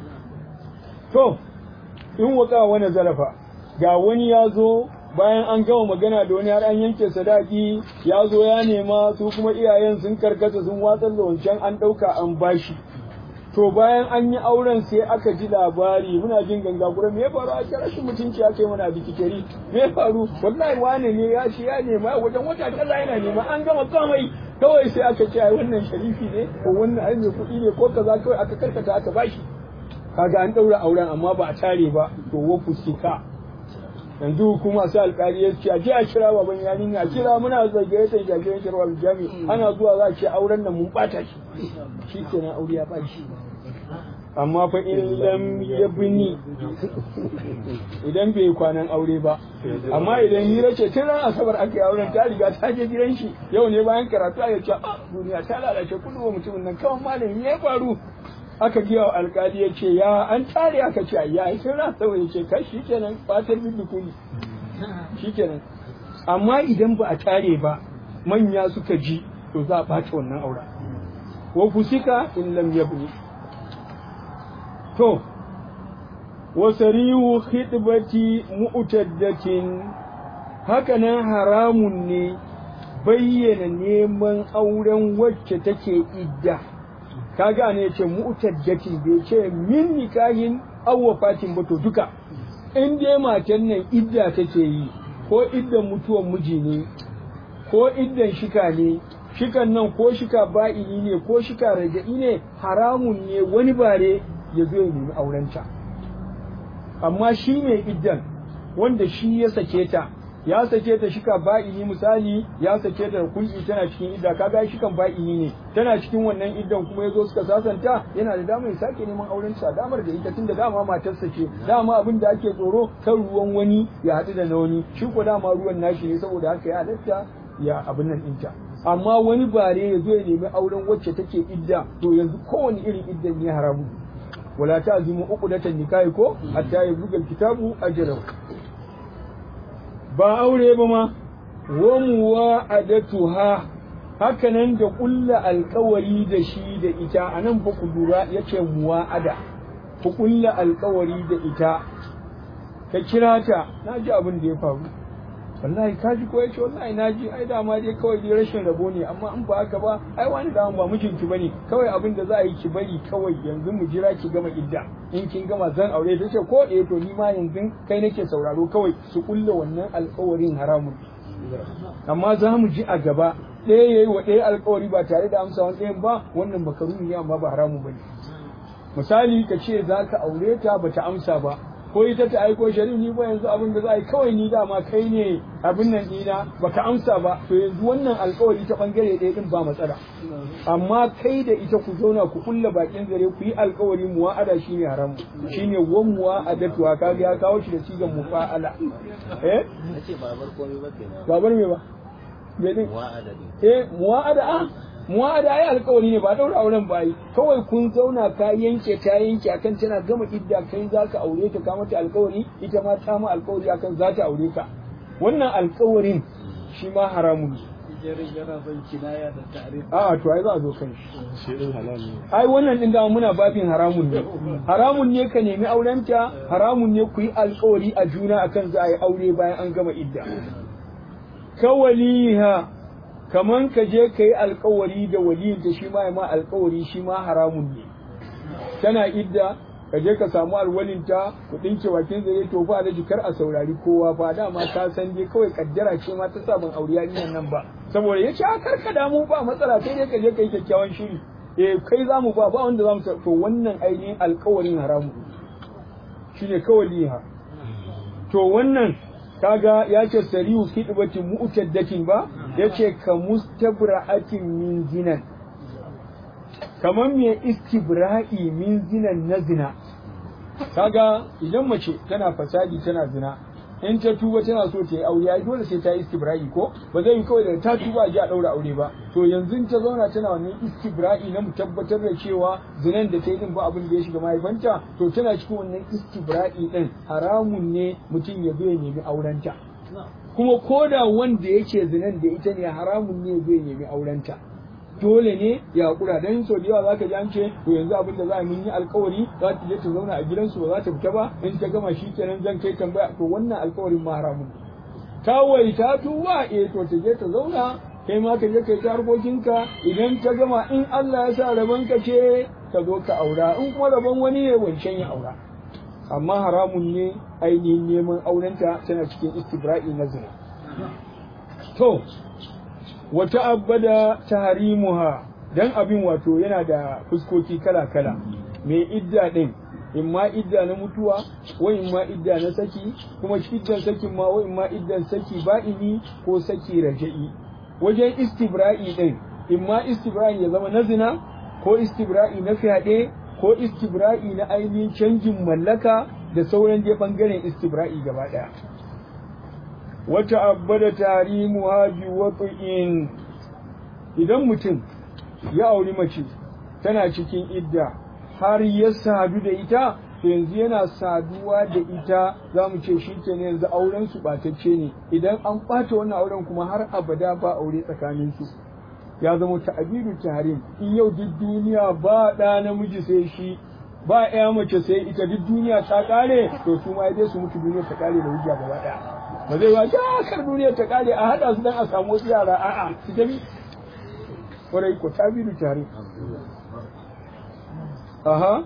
to in waka wani zarafa ga wani ya zo bayan an gama magana da wani har an yanke sadaki ya zo ya nema su kuma iyayen sun karkata sun watsar da wancan an ɗauka an bashi to bayan an yi auren sai aka ji labari muna jin ganga gura me ya faru a kira rashin mutunci aka yi mana bikikeri me ya faru wallahi wane ne ya ce ya nema wajen wata kaza yana nema an gama komai kawai sai aka ce ai wannan sharifi ne ko wannan ai mai kuɗi ne ko kaza kawai aka karkata aka bashi kaga an ɗaura auren amma ba a tare ba to wa fusika yanzu kuma sai alƙali ya ce a je a kira baban yarinya a kira muna zagaye ta jagoran shirwa jami ana zuwa za a ce auren nan mun bata shi shi kenan aure ya ɓaci amma fa in lam yabni idan bai kwanan aure ba amma idan hira ce tun ran asabar aka yi auren ta riga ta je gidan shi yau ne bayan karatu a ce a duniya ta lalace kudu wa mutumin nan kawai malami ya faru aka giya wa alkali ya ce ya an tare aka ce ya yi tun ran asabar ya ce kai shi kenan fatar bin dukuni shi kenan amma idan ba a tare ba manya suka ji to za a ɓace wannan auren wa fusika in lam yabni to wasarihu khidbati mu'taddatin hakanan haramun ne bayyana neman auren wacce take idda kaga ne yace mu'taddatin bai ce min nikahin aw wafatin ba to duka in dai matan nan idda take yi ko iddan mutuwan miji ne ko iddan shika ne shikan nan ko shika ba'ini ne ko shika raga'i ne haramun ne wani bare ya zo ya nemi aurenta amma shi ne iddan wanda shi ya sake ta ya sake ta shika ba'ini misali ya sake ta kulki tana cikin idda kaga shikan ba'ini ne tana cikin wannan iddan kuma yazo suka sasanta yana da damar ya sake neman auren sa damar da ita tunda dama matarsa ce dama abin da ake tsoro kan ruwan wani ya haɗu da na wani shi ko dama ruwan nashi ne saboda haka ya halatta ya abin nan ɗinta amma wani bare ya zo ya nemi auren wacce take idda to yanzu kowane irin iddan ne haramu wala ta'zimu uqdatan nikahi ko hatta yabluga alkitabu ajalahu ba aure ba ma wa muwa'adatuha haka nan da kulla alkawari da shi da ita anan fa ku lura yace muwa'ada ku kulla alkawari da ita ka kira ta naji abin da ya faru wallahi ka ji ko yace wallahi naji ai dama dai kawai dai rashin rabo ne amma in ba haka ba ai wani da ba mijinki bane kawai abin da za a yi ki bari kawai yanzu mu jira ki gama idda in kin gama zan aure ta ce ko eh to ni ma yanzu kai nake sauraro kawai su kulle wannan alƙawarin haramun amma za mu ji a gaba ɗaya yayi wa ɗaya alƙawari ba tare da amsa wani ɗayan ba wannan makaruni ne amma ba haramun bane misali ka ce za ka aure ta bata amsa ba ko ita ta aiko shari'a ni ba yanzu abin da za a yi kawai ni dama kai ne abin nan dina baka amsa ba to yanzu wannan alkawari ta bangare ɗaya din ba matsala amma kai da ita ku zauna ku kulla bakin zare ku yi alkawari muwa'ada shine haram shine wan muwa'adatu kaga ya kawo shi da sigan mufa'ala eh nace babar komai ba kenan babar me ba me din muwa'ada ne eh muwa'ada a muwa'ada ai alkawari ne ba daura auren ba yi kawai kun zauna ka yanke ta yanke akan tana gama idda kai zaka aure ta ka mata alkawari ita ma ta ma alkawari akan za ta aure ka wannan alkawarin shi ma haramun ne Jerin yana son kinaya da ta'arif. a'a to ai za a zo kan shi shi din halal ne ai wannan din da muna babin haramun ne haramun ne ka nemi aurenta haramun ne ku yi alkawari a juna akan za a yi aure bayan an gama idda kawaliha kaman ka je ka yi alkawari da waliyinta shi ma ya ma alkawari shi ma haramun ne tana idda ka je ka samu alwalinta ku dinke wakin zare to fa da jikar a saurari kowa fa dama ka san dai kawai kaddara ce ma ta sabon aure yarinyar nan ba saboda yace a karka damu ba matsala sai dai ka je ka yi kyakkyawan shiri eh kai zamu ba ba wanda zamu to wannan ainihin alkawarin haramu shine kawaliha to wannan kaga ya ce sariyu kidbatin mu'taddatin ba yace ka mustabra'atin min zinan kamar me istibra'i min zinan na zina kaga idan mace tana fasadi tana zina in ta tuba tana so ta yi aure ai dole sai ta yi istibra'i ko ba zai yi kawai da ta tuba a ji a daura aure ba to yanzu ta zauna tana wannan istibra'i na mu tabbatar da cewa zinan da ta yi din ba abin da ya shiga mahaifanta to tana cikin wannan istibra'i din haramun ne mutum ya zo ya nemi aurenta kuma koda wanda yake zinan da ita ne haramun ne zai nemi aurenta dole ne ya hakura dan so da yawa zaka ji an ce to yanzu abin da za a mun yi alkawari za ta je ta zauna a gidansu ba za ta fita ba in ta gama shi kenan zan kai tambaya to wannan alkawarin ma haramun kawai ta tuba eh to ta je ta zauna kai ma ka je kai ta harkokinka idan ta gama in Allah ya sa rabon ka ce ka zo ka aura in kuma rabon wani ne wancan ya aura amma haramun ne ainihin neman aurenta tana cikin istibra'i na zina to wata abada tahrimuha dan abin wato yana da fuskoki kala-kala mai idda din in ma idda na mutuwa wa in ma idda na saki kuma iddan sakin ma wa in ma iddan saki ba'ini ko saki raja'i wajen istibra'i din in ma istibra'i ya zama na zina ko istibra'i na fyaɗe ko istibra'i na ainihin canjin mallaka da sauran dai bangaren istibra'i gaba ɗaya wata abada tarimu haji watsu'in idan mutum ya auri mace tana cikin idda har ya sadu da ita to yanzu yana saduwa da ita za mu ce shi ke yanzu auren su ɓatacce ne idan an ɓata wannan auren kuma har abada ba aure tsakanin su ya zama ta'abiru tahrim in yau duk duniya ba ɗa namiji sai shi ba ya mace sai ita duk duniya ta kare to su ma dai su mutu duniya ta kare da hujja gaba daya ba zai ba ta kar duniya ta kare a hada su dan a samu wasu yara a'a su tafi kwarai ko ta biyu tare aha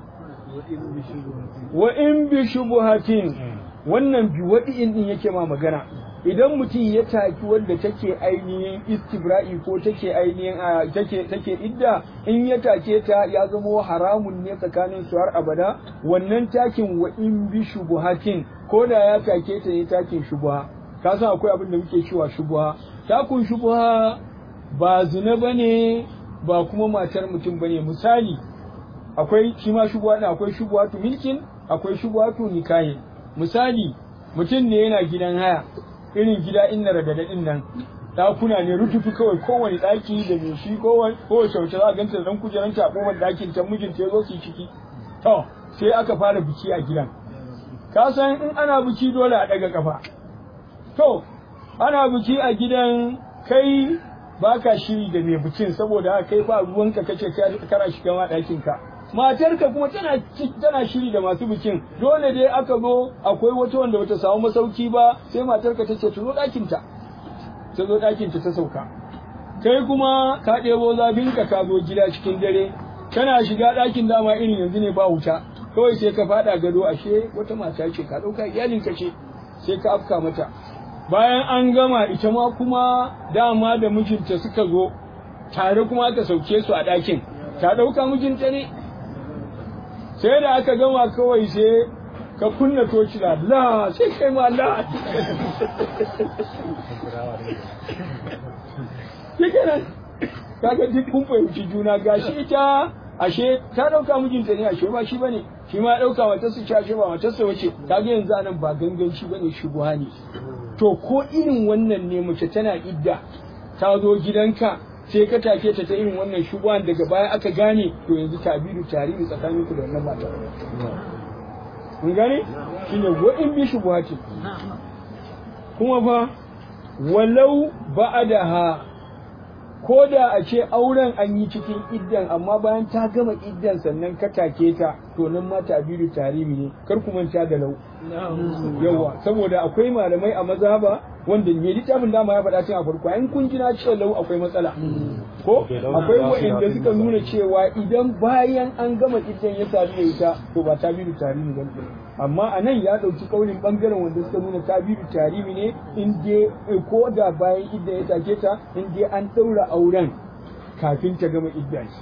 wa in bi shubuhatin wannan bi wadi'in din yake ma magana idan mutum ya taki wanda take ainihin istibra'i ko take ainihin take take idda in ya take ta ya zama haramun ne tsakanin su har abada wannan takin wa in bi shubuhatin ko da ya take ta ne takin shubuha ka san akwai abin da muke cewa shubuha takun shubuha ba zina bane ba kuma matar mutum bane misali akwai shi ma shubuha akwai shubuhatu milkin akwai shubuhatu nikahin misali mutum ne yana gidan haya irin gida inna radadadin nan ɗakuna ne rututu kawai kowane ɗaki da mai shi kowane kowace wace za a ganta dan kujeran ta a ɗakin ta mijinta ya zo su yi ciki to sai aka fara biki a gidan ka san in ana biki dole a ɗaga kafa to ana biki a gidan kai baka shiri da mai bikin saboda kai ba ruwanka kace kana shiga ma ɗakin ka matarka kuma tana tana shiri da masu bikin dole dai aka zo akwai wata wanda bata samu masauki ba sai matarka ta ce ta zo ɗakin ta ta zo ɗakin ta ta sauka kai kuma ka ɗebo zafin ka ka zo gida cikin dare kana shiga ɗakin dama irin yanzu ne ba wuta kawai sai ka faɗa gado ashe wata mata ce ka ɗauka iyalin ka ce sai ka afka mata bayan an gama ita ma kuma dama da mijinta suka zo tare kuma aka sauke su a ɗakin ta ɗauka mijinta ne sai da aka gama kawai sai ka kunna toci da la sai kai ma la yake nan kaga duk kun fahimci juna gashi ita ashe ta dauka mijinta ne ashe ba shi bane shi ma dauka matar su ce ashe ba matar sa wace kaga yanzu anan ba ganganci bane shubuha ne to ko irin wannan ne mace tana idda ta zo gidanka sai ka take ta ta irin wannan shubuhan daga baya aka gane to yanzu tabiru tarihi tsakanin ku da wannan mata mun gane shine wa in bi shubuhati kuma fa walau ba'adaha ko da a ce auren an yi cikin iddan amma bayan ta gama iddan sannan ka take ta to nan ma tabiru tarihi ne kar ku manta da lau yawa saboda akwai malamai a mazhaba wanda me littafin dama ya faɗa tun a farko in kun ji na ce lau akwai matsala ko akwai wa'anda suka nuna cewa idan bayan an gama iddan ya sadu da ita to ba tabiru tarihi ba amma a nan ya ɗauki kaunin ɓangaren wanda suka nuna tabiru tarihi ne in dai ko da bayan iddan ya take ta in dai an ɗaura auren kafin ta gama iddan shi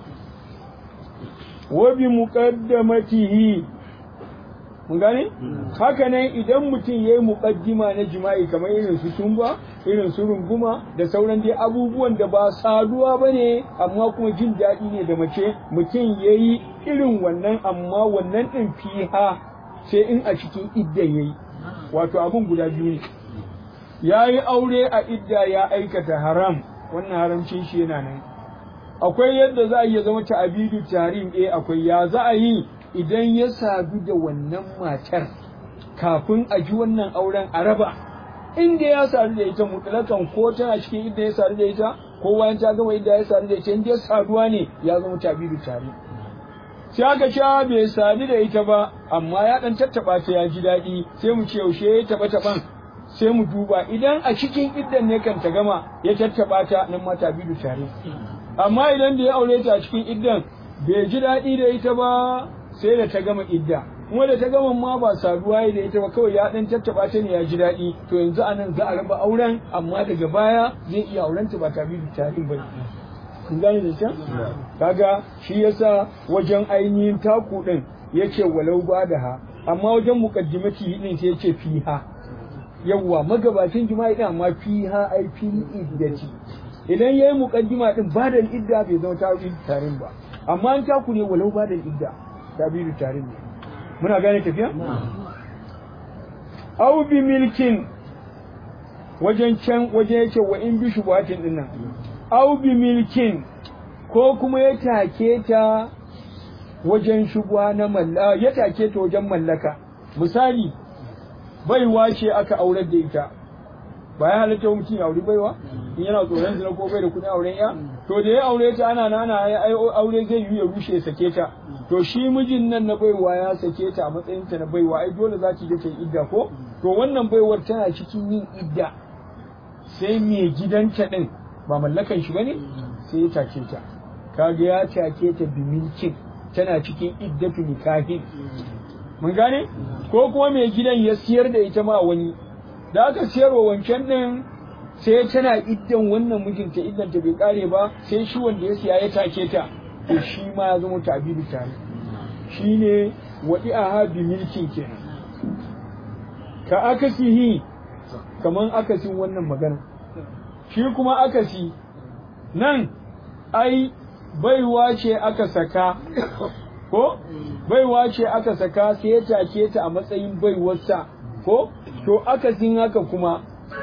wa bi muqaddamatihi mun gane haka nan idan mutum yayi muqaddima na jima'i kamar irin su tumba irin su runguma da sauran dai abubuwan da ba saduwa bane amma kuma jin daɗi ne da mace mutum yayi irin wannan amma wannan din fiha sai in a cikin idda yayi wato abun guda biyu ne yayi aure a idda ya aikata haram wannan haramcin shi yana nan akwai yadda za a iya zama ta'abidu tarim eh akwai ya za a yi idan ya sadu da wannan matar kafin a ji wannan auren a raba inda ya sadu da ita mutlakan ko tana cikin inda ya sadu da ita ko bayan ta gama inda ya sadu da ita inda ya saduwa ne ya zama ta'abidu tarim sai aka ce bai sadu da ita ba amma ya dan tattaba ta ya ji daɗi sai mu ce yaushe ya taba taban sai mu duba idan a cikin iddan ne kan ta gama ya tattaba ta nan ma ta'abidu tarim amma idan da ya aure ta a cikin iddan bai ji daɗi da ita ba sai da ta gama idda kuma da ta gama ma ba saduwa da ita ba kawai ya dan tattaba ta ne ya ji daɗi to yanzu anan za a raba auren amma daga baya zai iya aurenta ba tare da tarin ba kun gane da can kaga shi yasa wajen ainihin taku din yace walau ba da ha amma wajen muqaddimati din sai yace fiha yawwa magabacin jima'i din amma fiha ai fi iddati idan yayi muqaddima din ba da idda bai zama tabiru tarin ba amma an taku ne walau ba da idda tabiru tarin ne muna gane tafiya aw bi milkin wajen can waje yake wa in bi shubatin din nan aw bi milkin ko kuma ya take ta wajen shubwa na mallaka ya take ta wajen mallaka misali baiwa ce aka aurar da ita ba ya halatta mutum ya auri baiwa in yana tsoron zina ko bai da kudin auren ya to da ya aure ta ana nana ai aure zai yi ya rushe ya sake ta to shi mijin nan na baiwa ya sake ta a matsayin ta na baiwa ai dole za ki je ta yi idda ko to wannan baiwar tana cikin yin idda sai mai gidanta din ba mallakan shi bane sai ya take ta kaga ya take ta bimilkin tana cikin iddatu nikahin mun gane ko kuma mai gidan ya siyar da ita ma wani da aka siyarwa wancan din sai tana iddan wannan mijinta iddan ta bai kare ba sai shi wanda ya siya ya take ta to shi ma ya zama tabiru tare shine wadi'aha bi milkin kenan ka akasihi kaman akasin wannan magana shi kuma akasi nan ai baiwa ce aka saka ko baiwa ce aka saka sai ya take ta a matsayin baiwarsa ko to akasin haka kuma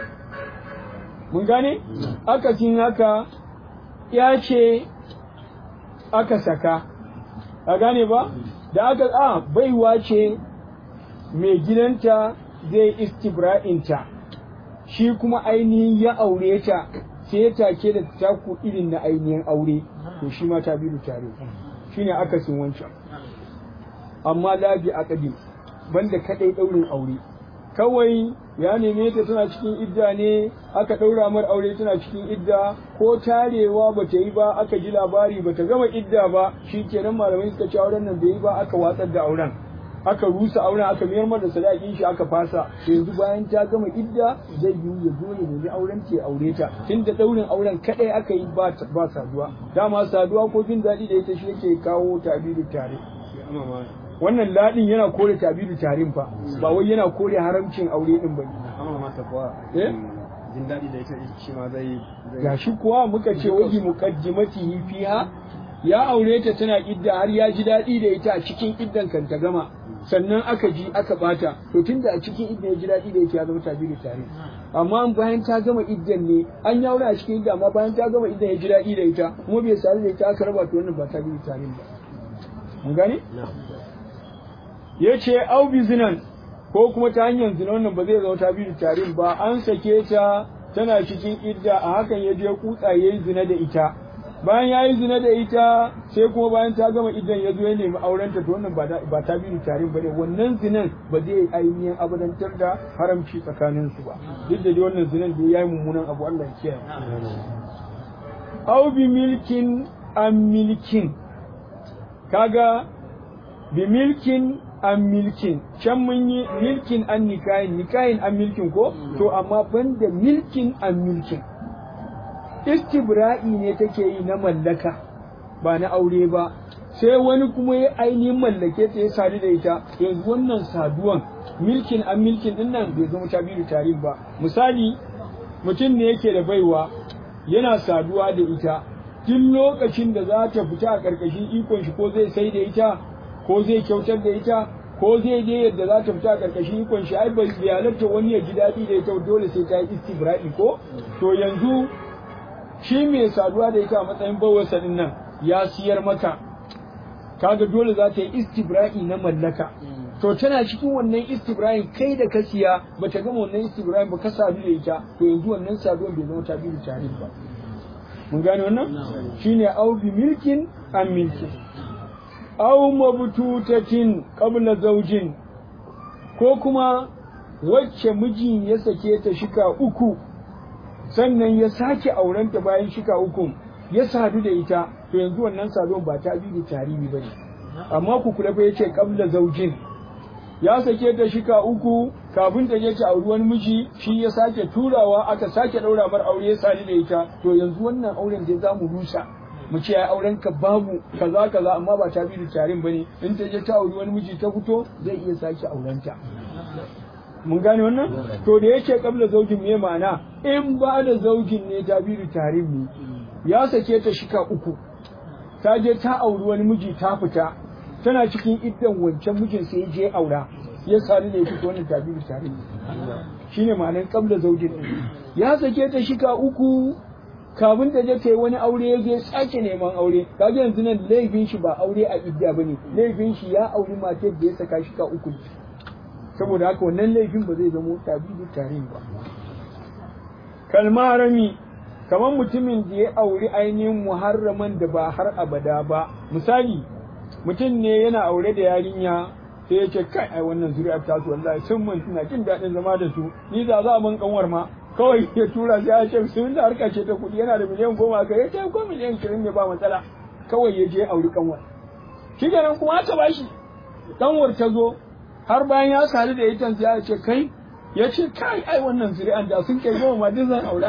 mun gane akasin haka ya ce aka saka a gane ba da aka a baiwa ce mai gidanta zai istibra'inta shi kuma ainihin ya aure ta sai ya take da taku irin na ainihin aure to shi ma ta biyu tare shine akasin wancan amma labi aqdi banda kadai daurin aure kawai ya neme ta tana cikin idda ne aka daura mar aure tana cikin idda ko tarewa bata yi ba aka ji labari bata gama idda ba shikenan malamai suka ce auren nan bai yi ba aka watsar da auren aka rusa auren aka mayar mata sadakin shi aka fasa yanzu bayan ta gama idda zai yi ya zo ya nemi auren ta aure ta tunda daurin auren kadai aka yi ba ba saduwa dama saduwa ko jin daɗi da ita shi yake kawo tabiru tare wannan ladin yana kore tabiru tarin fa ba wai yana kore haramcin aure din bane amma mata kuwa eh jin daɗi da ita shi ma zai gashi kuwa muka ce waji muqaddimatihi fiha ya aure ta tana idda har ya ji daɗi da ita a cikin iddan kan ta gama sannan aka ji aka bata to tunda a cikin iddan ya ji daɗi da ita ya zama tabiru tare amma bayan ta gama iddan ne an ya aure a cikin idda amma bayan ta gama iddan ya ji daɗi da ita kuma bai sadu da ita aka raba to wannan ba tabiru tare ba mun gane ya ce au bi zinan ko kuma ta hanyar zina wannan ba zai zama ta biyu tarin ba an sake ta tana cikin idda a hakan ya je kutsa ya yi zina da ita bayan ya yi zina da ita sai kuma bayan ta gama iddan ya zo ya nemi aurenta to wannan ba ta biyu tarin ba ne wannan zinan ba zai ainihin abadantar da haramci tsakanin su ba duk da dai wannan zinan da ya yi mummunan abu Allah ya kiyaye au bi milkin an milkin kaga bi milkin an milkin can mun yi milkin an nikahin nikahin an milkin ko to amma banda milkin an milkin istibra'i ne take yi na mallaka ba na aure ba sai wani kuma ya ainihin mallake ta ya sadu da ita yanzu wannan saduwan milkin an milkin din nan bai zama tabiru tarihi ba misali mutum ne yake da baiwa yana saduwa da ita duk lokacin da za ta fita a ƙarƙashin ikon shi ko zai sai da ita ko zai kyautar da ita ko zai je yadda za ta fita a ƙarƙashin ikon shi ai bai halarta wani ya ji daɗi da ita dole sai ta yi istibra'i ko to yanzu shi mai saduwa da ita a matsayin bawarsa din nan ya siyar maka kaga dole za ta yi istibra'i na mallaka to tana cikin wannan istibra'in kai da ka siya bata gama wannan istibra'in ba ka sadu da ita to yanzu wannan saduwan bai zama ta biyu tare ba mun gane wannan shine au bi milkin an milkin au mabtutatin qabla zawjin ko kuma wacce miji ya sake ta shika uku sannan ya sake aurenta bayan shika uku ya sadu da ita to yanzu wannan saduwan ba ta bi da tarihi bane amma ku kula fa yace qabla zawjin ya sake ta shika uku kafin ta je ta auri wani miji shi ya sake turawa aka sake daura mar aure ya sadu da ita to yanzu wannan auren da za mu rusa mu ce ai auren ka babu kaza kaza amma ba ta bi da tarin bane in ta je ta auri wani miji ta fito zai iya sake aurenta mun gane wannan to da yake kabla zaujin me ma'ana in ba da zaujin ne ta bi da tarin ne ya sake ta shika uku ta je ta auri wani miji ta fita tana cikin iddan wancan mijin sai ya je aura ya sadu da ita wannan ta bi da tarin ne shine ma'anar kabla zaujin ya sake ta shika uku kafin ta je ta yi wani aure ya je sake neman aure kaga yanzu nan laifin shi ba aure a idda bane laifin shi ya auri matar da ya saka shi ka uku saboda haka wannan laifin ba zai zama tabidu tare ba kalmarami kamar mutumin da ya auri ainihin muharraman da ba har abada ba misali mutum ne yana aure da yarinya sai ya ce kai ai wannan zuri'ar ta su wallahi sun mun suna jin daɗin zama da su ni za za mun kanwar ma kawai ya tura sai ya ce sun da harka ce ta kuɗi yana da miliyan goma ka ya ce ko miliyan kirin ne ba matsala kawai ya je auri kanwar shi kenan kuma aka bashi kanwar ta zo har bayan ya sadu da ita sai ya ce kai ya ce kai ai wannan zuri'an da sun kai goma ma duk zan aura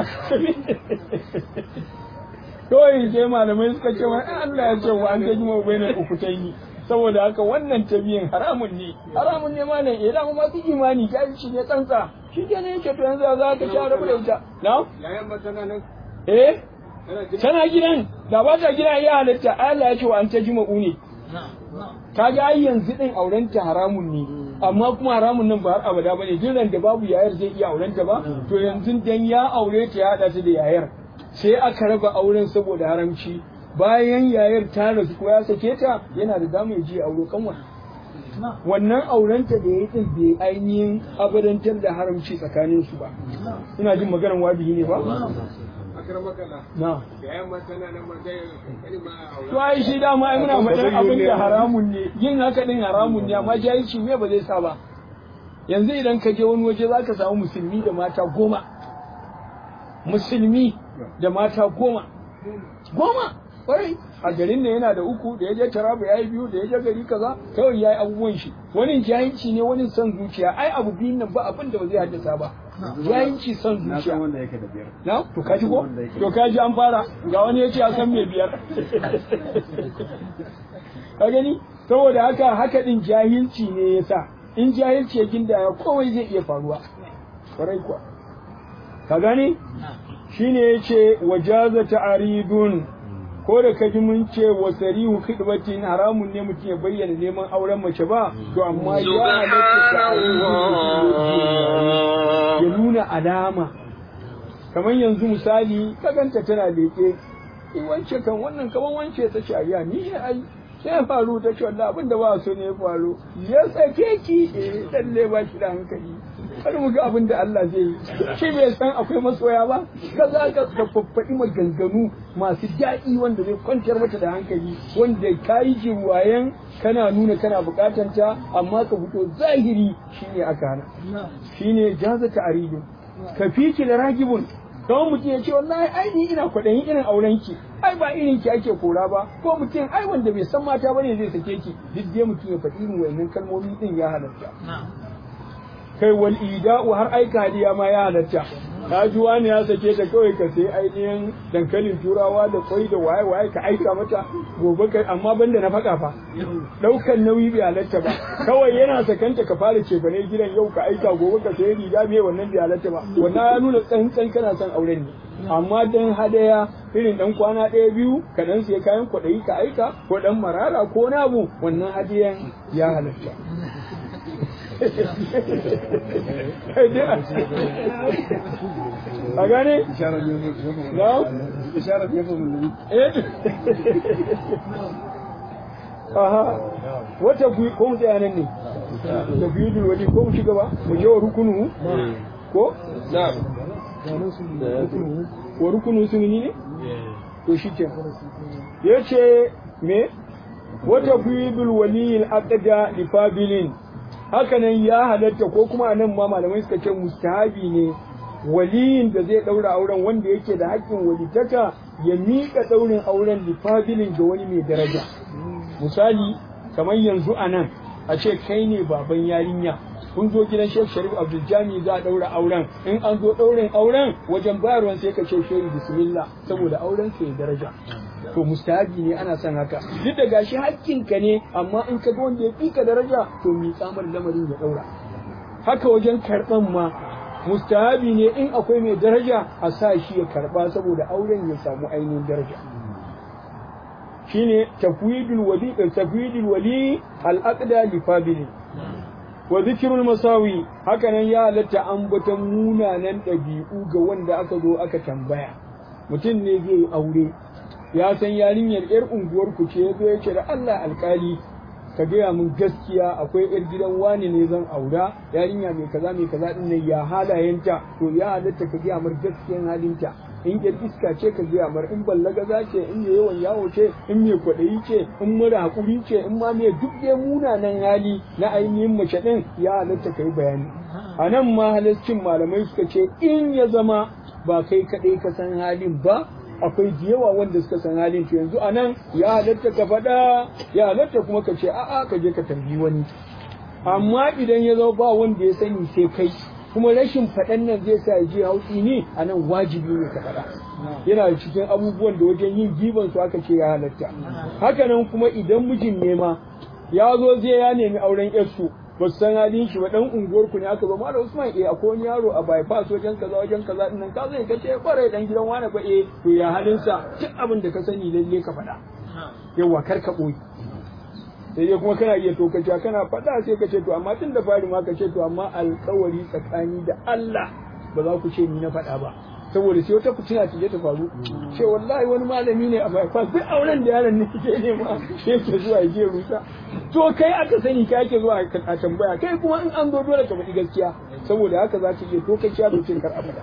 kawai sai malamai suka ce wa Allah ya ce wa an gaji ma bai na uku ta yi saboda haka wannan tabiyin haramun ne haramun ne ma nan idan ma su imani kai shi ne tsantsa shi ke ne yake to yanzu za ka sha rabu da ita na yayan ba tana nan eh tana gidan da ba ta gidan ya halatta Allah ya ce wa an ta jima'u ne kaga ai yanzu din aurenta haramun ne amma kuma haramun nan ba har abada bane jiran da babu yayar zai iya aurenta ba to yanzu dan ya aure ta ya hada ta da yayar sai aka raba auren saboda haramci bayan yayar ta rasu ko ya sake ta yana da damar ji auro kanwa wannan aurenta da ya yi din bai ainihin abadantar da haramci tsakanin su ba ina jin maganar wabihi ne ba na yayan ba tana nan ba zai kalma aure to ai shi dama ai muna faɗin abin da haramun ne yin haka din haramun ne amma jahilci me ba zai sa ba yanzu idan ka je wani waje zaka samu musulmi da mata goma musulmi da mata goma goma kwarai a garin ne yana da uku da ya je taraba ya yi biyu da ya je gari kaza kawai ya yi abubuwan shi wani jahilci ne wani son zuciya ai abu biyun nan ba abin da ba zai haddasa ba jahilci son na san zuciya wanda yake da biyar na to kaji ko to kaji an fara ga wani ya ce ya san mai biyar ka gani saboda haka haka din jahilci ne yasa in jahilci ya gindaya komai zai iya faruwa kwarai kuwa ka gani shine yace wajaza ta'aridun ko da kaji mun ce wa sarihu khidbatin haramun ne mutum ya bayyana neman auren mace ba to amma ya halatta ta'aridun ya nuna alama kamar yanzu misali ka ganta tana leke in wance kan wannan kaman wance ta shari'a ni ne ai sai ya faru ta ce wallahi abin da ba so ne ya faru ya sake ki eh lalle ba shi da hankali har mu ga abin da Allah zai yi shi bai san akwai masoya ba ka za ka ka faffaɗi maganganu masu daɗi wanda zai kwantar mata da hankali wanda ka yi jirwayen kana nuna kana buƙatar ta amma ka fito zahiri shine aka hana shine jaza ta'aridun ka fiki da ragibun kawai mutum ya ce wallahi ai ni ina kwaɗayin irin auren ki ai ba irin ki ake kora ba ko mutum ai wanda bai san mata bane zai sake ki duk dai mutum ya faɗi irin wayannan kalmomi din ya halatta kai wal ida'u har aika hadiya ma ya halatta ka ji wani ya sake ta kawai ka sai ainihin dankalin turawa da kwai da waye waye ka aika mata gobe kai amma banda na faka fa daukan nauyi bai halatta ba kawai yana sakanta ka fara cefane gidan yau ka aika gobe ka sai riga me wannan bai halatta ba wannan ya nuna tsantsan kana son auren ne amma dan hadaya irin dan kwana ɗaya biyu ka dan sai kayan kwaɗayi ka aika ko dan marara ko na abu wannan hadiyan ya halatta a gane? isharar ne na? isharar ne fa mun eh aha wata ku ko mu tsaya nan ne da biyu dul wali ko mu shiga ba mu je wa rukunu ko na wa rukunu sunni ne to shi ke yace me wata bidul waliyil aqda li fabilin hakanan ya halatta ko kuma anan ma malamai suka ce mustahabi ne waliyin da zai daura auren wanda yake da haƙƙin walitaka ya miƙa daurin auren lifabilin ga wani mai daraja misali kamar yanzu anan a ce kai ne baban yarinya kun zo gidan Sheikh Sharif Abdul Jami za a daura auren in an zo daurin auren wajen bayarwan sai ka ce shehu bismillah saboda auren sai daraja to mustahabi ne ana son haka duk da gashi hakkinka ne amma in ka ga wanda ya fi ka daraja to mi tsamar lamarin ya daura haka wajen karban ma mustahabi ne in akwai mai daraja a sa shi ya karba saboda auren ya samu ainihin daraja shine tafwidul wali tafwidul wali al aqda li fabili wa zikrul masawi haka nan ya halatta ambatan munanan ɗabi'u ga wanda aka zo aka tambaya mutum ne zai yi aure ya san yarinyar yar unguwar ku ce yazo ya ce da Allah alkali ka gaya min gaskiya akwai yar gidan wani ne zan aura yarinya mai kaza mai kaza din nan ya halayenta to ya halatta ka gaya min gaskiyan halinta in yar iska ce ka gaya mar in ballagaza ce in mai yawan yawo ce in mai kwaɗayi ce in mara hakuri ce in ma mai duk dai munanan hali na ainihin mace ɗin ya halatta ka yi bayani a nan ma halaccin malamai suka ce in ya zama ba kai kaɗai ka san halin ba akwai da yawa wanda suka san halin to yanzu a nan ya halatta ka faɗa ya halatta kuma ka ce a'a ka je ka tambayi wani amma idan ya zama ba wanda ya sani sai kai kuma rashin faɗan nan zai sa ya je hausi ne a nan wajibi ne ka faɗa yana da cikin abubuwan da wajen yin giban su aka ce ya halatta haka nan kuma idan mijin nema ya zo zai ya nemi auren yarsu ba su san halin shi ba dan unguwar ku ne aka zo malam Usman eh akwai wani yaro a bypass wajen kaza wajen kaza din nan ka zai ka ce kware dan gidan wani ba eh to ya halin sa duk abin da ka sani lalle ka faɗa yawa kar ka boye sai dai kuma kana iya tokaciya kana faɗa sai ka ce to amma tun da fari ma ka ce to amma alƙawari tsakani da Allah ba za ku ce ni na faɗa ba saboda sai wata fitina ta je ta faru ce wallahi wani malami ne a bypass duk auren da yaron ne ke nema yake zuwa ya je rusa to kai aka sani kai ake zuwa a tambaya kai kuma in an zo dole ka faɗi gaskiya saboda haka za ka iya tokaciya da cin kar abada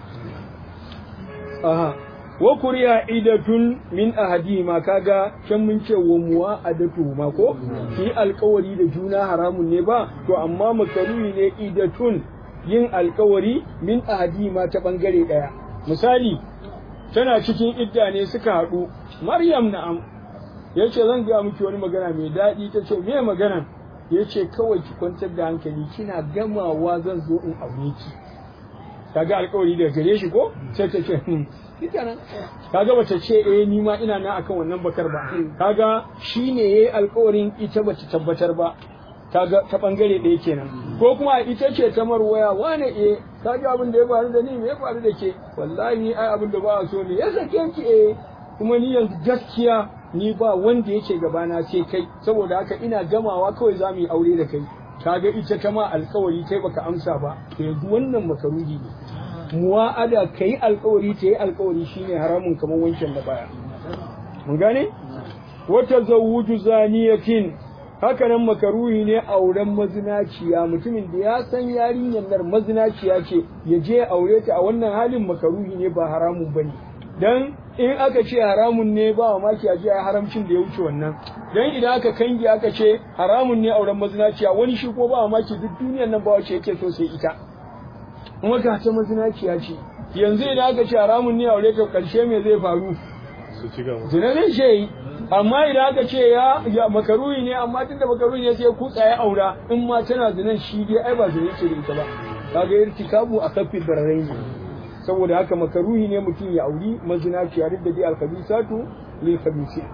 aha wa kuriya idatun min ahadi ma kaga can mun ce wa muwa adatu ma ko shi alkawari da juna haramun ne ba to amma makaruhi ne idatun yin alkawari min ahadi ma ta bangare daya misali tana cikin idda ne suka haɗu maryam na'am ya ce zan gaya miki wani magana mai daɗi ta ce me magana ya ce kawai ki kwantar da hankali kina gamawa zan zo in aure ki kaga alkawari daga gare shi ko sai ta ce shikenan kaga bata ce eh ni ma ina nan akan wannan bakar ba kaga shine yayi alƙawarin ita bata tabbatar ba kaga ta bangare ɗaya kenan ko kuma ita ce ta marwaya wane eh kaga abin da ya faru da ni me ya faru da ke wallahi ai abin da ba so ne ya sake ki eh kuma ni yanzu gaskiya ni ba wanda yake gabana sai kai saboda haka ina gamawa kawai za mu yi aure da kai kaga ita ta ma alƙawari kai baka amsa ba to yanzu wannan makaruhi ne muwa'ada ka yi alkawari ta yi alkawari shine haramun kamar wancan da baya mun gane wata zawuju zaniyatin haka nan makaruhi ne auren mazinaciya mutumin da ya san yarinyar nan mazinaciya ce ya je aure ta a wannan halin makaruhi ne ba haramun bane dan in aka ce haramun ne ba wa maki a jiya haramcin da ya wuce wannan dan idan aka kange aka ce haramun ne auren mazinaciya wani shi ko ba wa maki duk duniyar nan ba wace yake so sai ita kuma ga ta mazinaciya ce yanzu idan aka ce haramun ne aure ta karshe me zai faru zina zai ce yi amma idan aka ce ya ya makaruhi ne amma tunda makaruhi ne sai kutsa ya aura in ma tana zinan shi dai ai ba zina ce da ita ba kaga irtikabu a kafin barrai ne saboda haka makaruhi ne mutum ya auri mazinaciya duk da dai alkhabisatu lil khabisi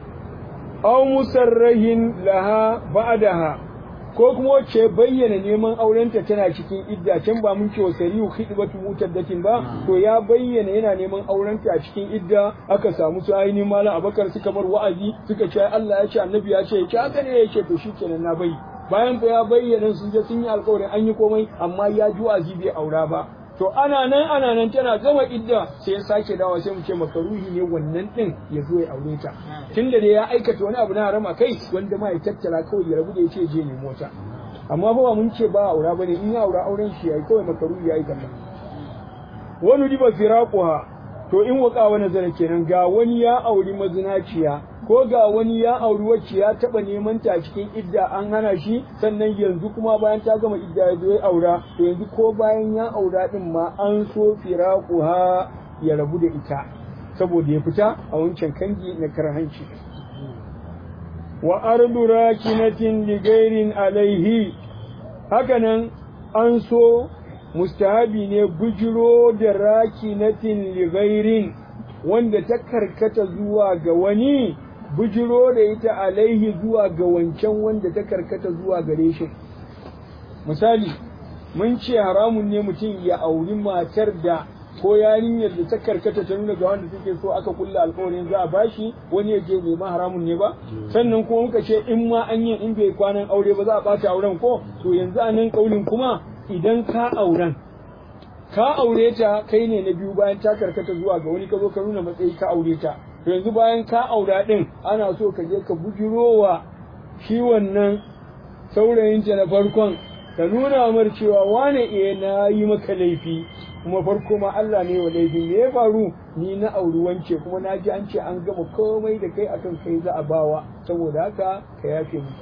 aw musarrahin laha ba'daha ko kuma wacce bayyana neman aurenta tana cikin idda can ba mun ce wa sariyu khidbatu mutaddatin ba to ya bayyana yana neman aurenta a cikin idda aka samu su ainihin malam abakar suka bar wa'azi suka ce Allah ya ce annabi ya ce ya ce haka ne ya ce to shikenan na bai bayan fa ya bayyana sun je sun yi alƙawarin an yi komai amma ya ji wa'azi bai aura ba to ana nan ana nan tana gama idda sai ya sake dawa sai mu ce makaruhi ne wannan din ya zo ya aure ta tunda da ya aikata wani abu na harama kai wanda ma ya tattara kawai ya rabu da ya ce je ne mota amma fa ba mun ce ba aura bane in ya aura auren shi yayi kawai makaruhi yayi kalla wani diba firaquha to in waka wani zana kenan ga wani ya auri mazinaciya ko ga wani ya auri wacce ya taba neman ta cikin idda an hana shi sannan yanzu kuma bayan ta gama idda ya zo ya aura to yanzu ko bayan ya aura din ma an so firaquha ya rabu da ita saboda ya fita a wancan kangi na karhanci wa ardu rakinatin li gairin alaihi hakanan an so mustahabi ne bujiro da rakinatin li gairin wanda ta karkata zuwa ga wani bujiro da ita alaihi zuwa ga wancan wanda ta karkata zuwa gare shi misali mun ce haramun ne mutum ya auri matar da ko yarinyar da ta karkata ta nuna ga wanda take so aka kulla alƙawarin za a bashi wani ya je nema haramun ne ba sannan kuma muka ce in ma an yi in bai kwanan aure ba za a ɓata auren ko to yanzu a nan ƙaulin kuma idan ka auren ka aure ta kai ne na biyu bayan ta karkata zuwa ga wani ka zo ka nuna matsayi ka aure ta to yanzu bayan ka aura din ana so ka je ka bujirowa shi wannan saurayinta na farkon ka nuna mar cewa wane eh na yi maka laifi kuma farko ma Allah ne wa laifin me ya faru ni na auri wance kuma na ji an ce an gama komai da kai akan kai za a bawa saboda haka ka yafe mu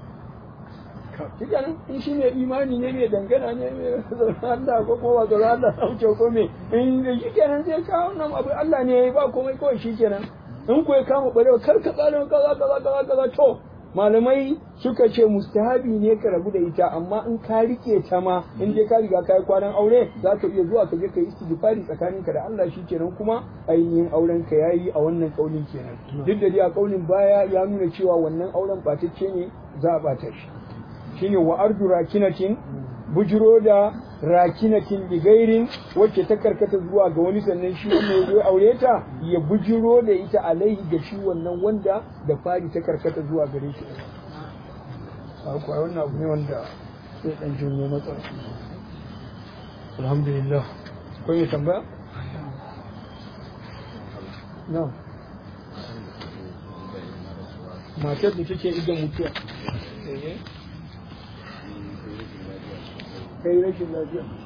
Cikin in shi ne imani ne mai dangana ne mai tsoron Allah ko kuma ba tsoron Allah na wuce ko me in shi kenan zai kawo nan abu Allah ne ya yi ba komai kawai shi kenan in ko ya kama barewa kar ka tsara kaza kaza kaza kaza to malamai suka ce mustahabi ne ka rabu da ita amma in ka rike ta ma in dai ka riga ka yi kwanan aure za ka iya zuwa ka je ka yi istighfari tsakaninka da Allah shi kenan kuma ainihin auren ka yayi a wannan kaulin kenan duk da dai a kaulin baya ya nuna cewa wannan auren batacce ne za a bata shi shine wa ardu rakinatin bujiro da rakinatin bigairin wacce ta karkata zuwa ga wani sannan shi wannan ya zo aure ta ya bujiro da ita alaihi ga shi wannan wanda da fari ta karkata zuwa gare shi akwai wannan abu ne wanda sai dan jinyo matsala alhamdulillah ko mai tambaya na matar da take idan mutuwa kai rashin lafiya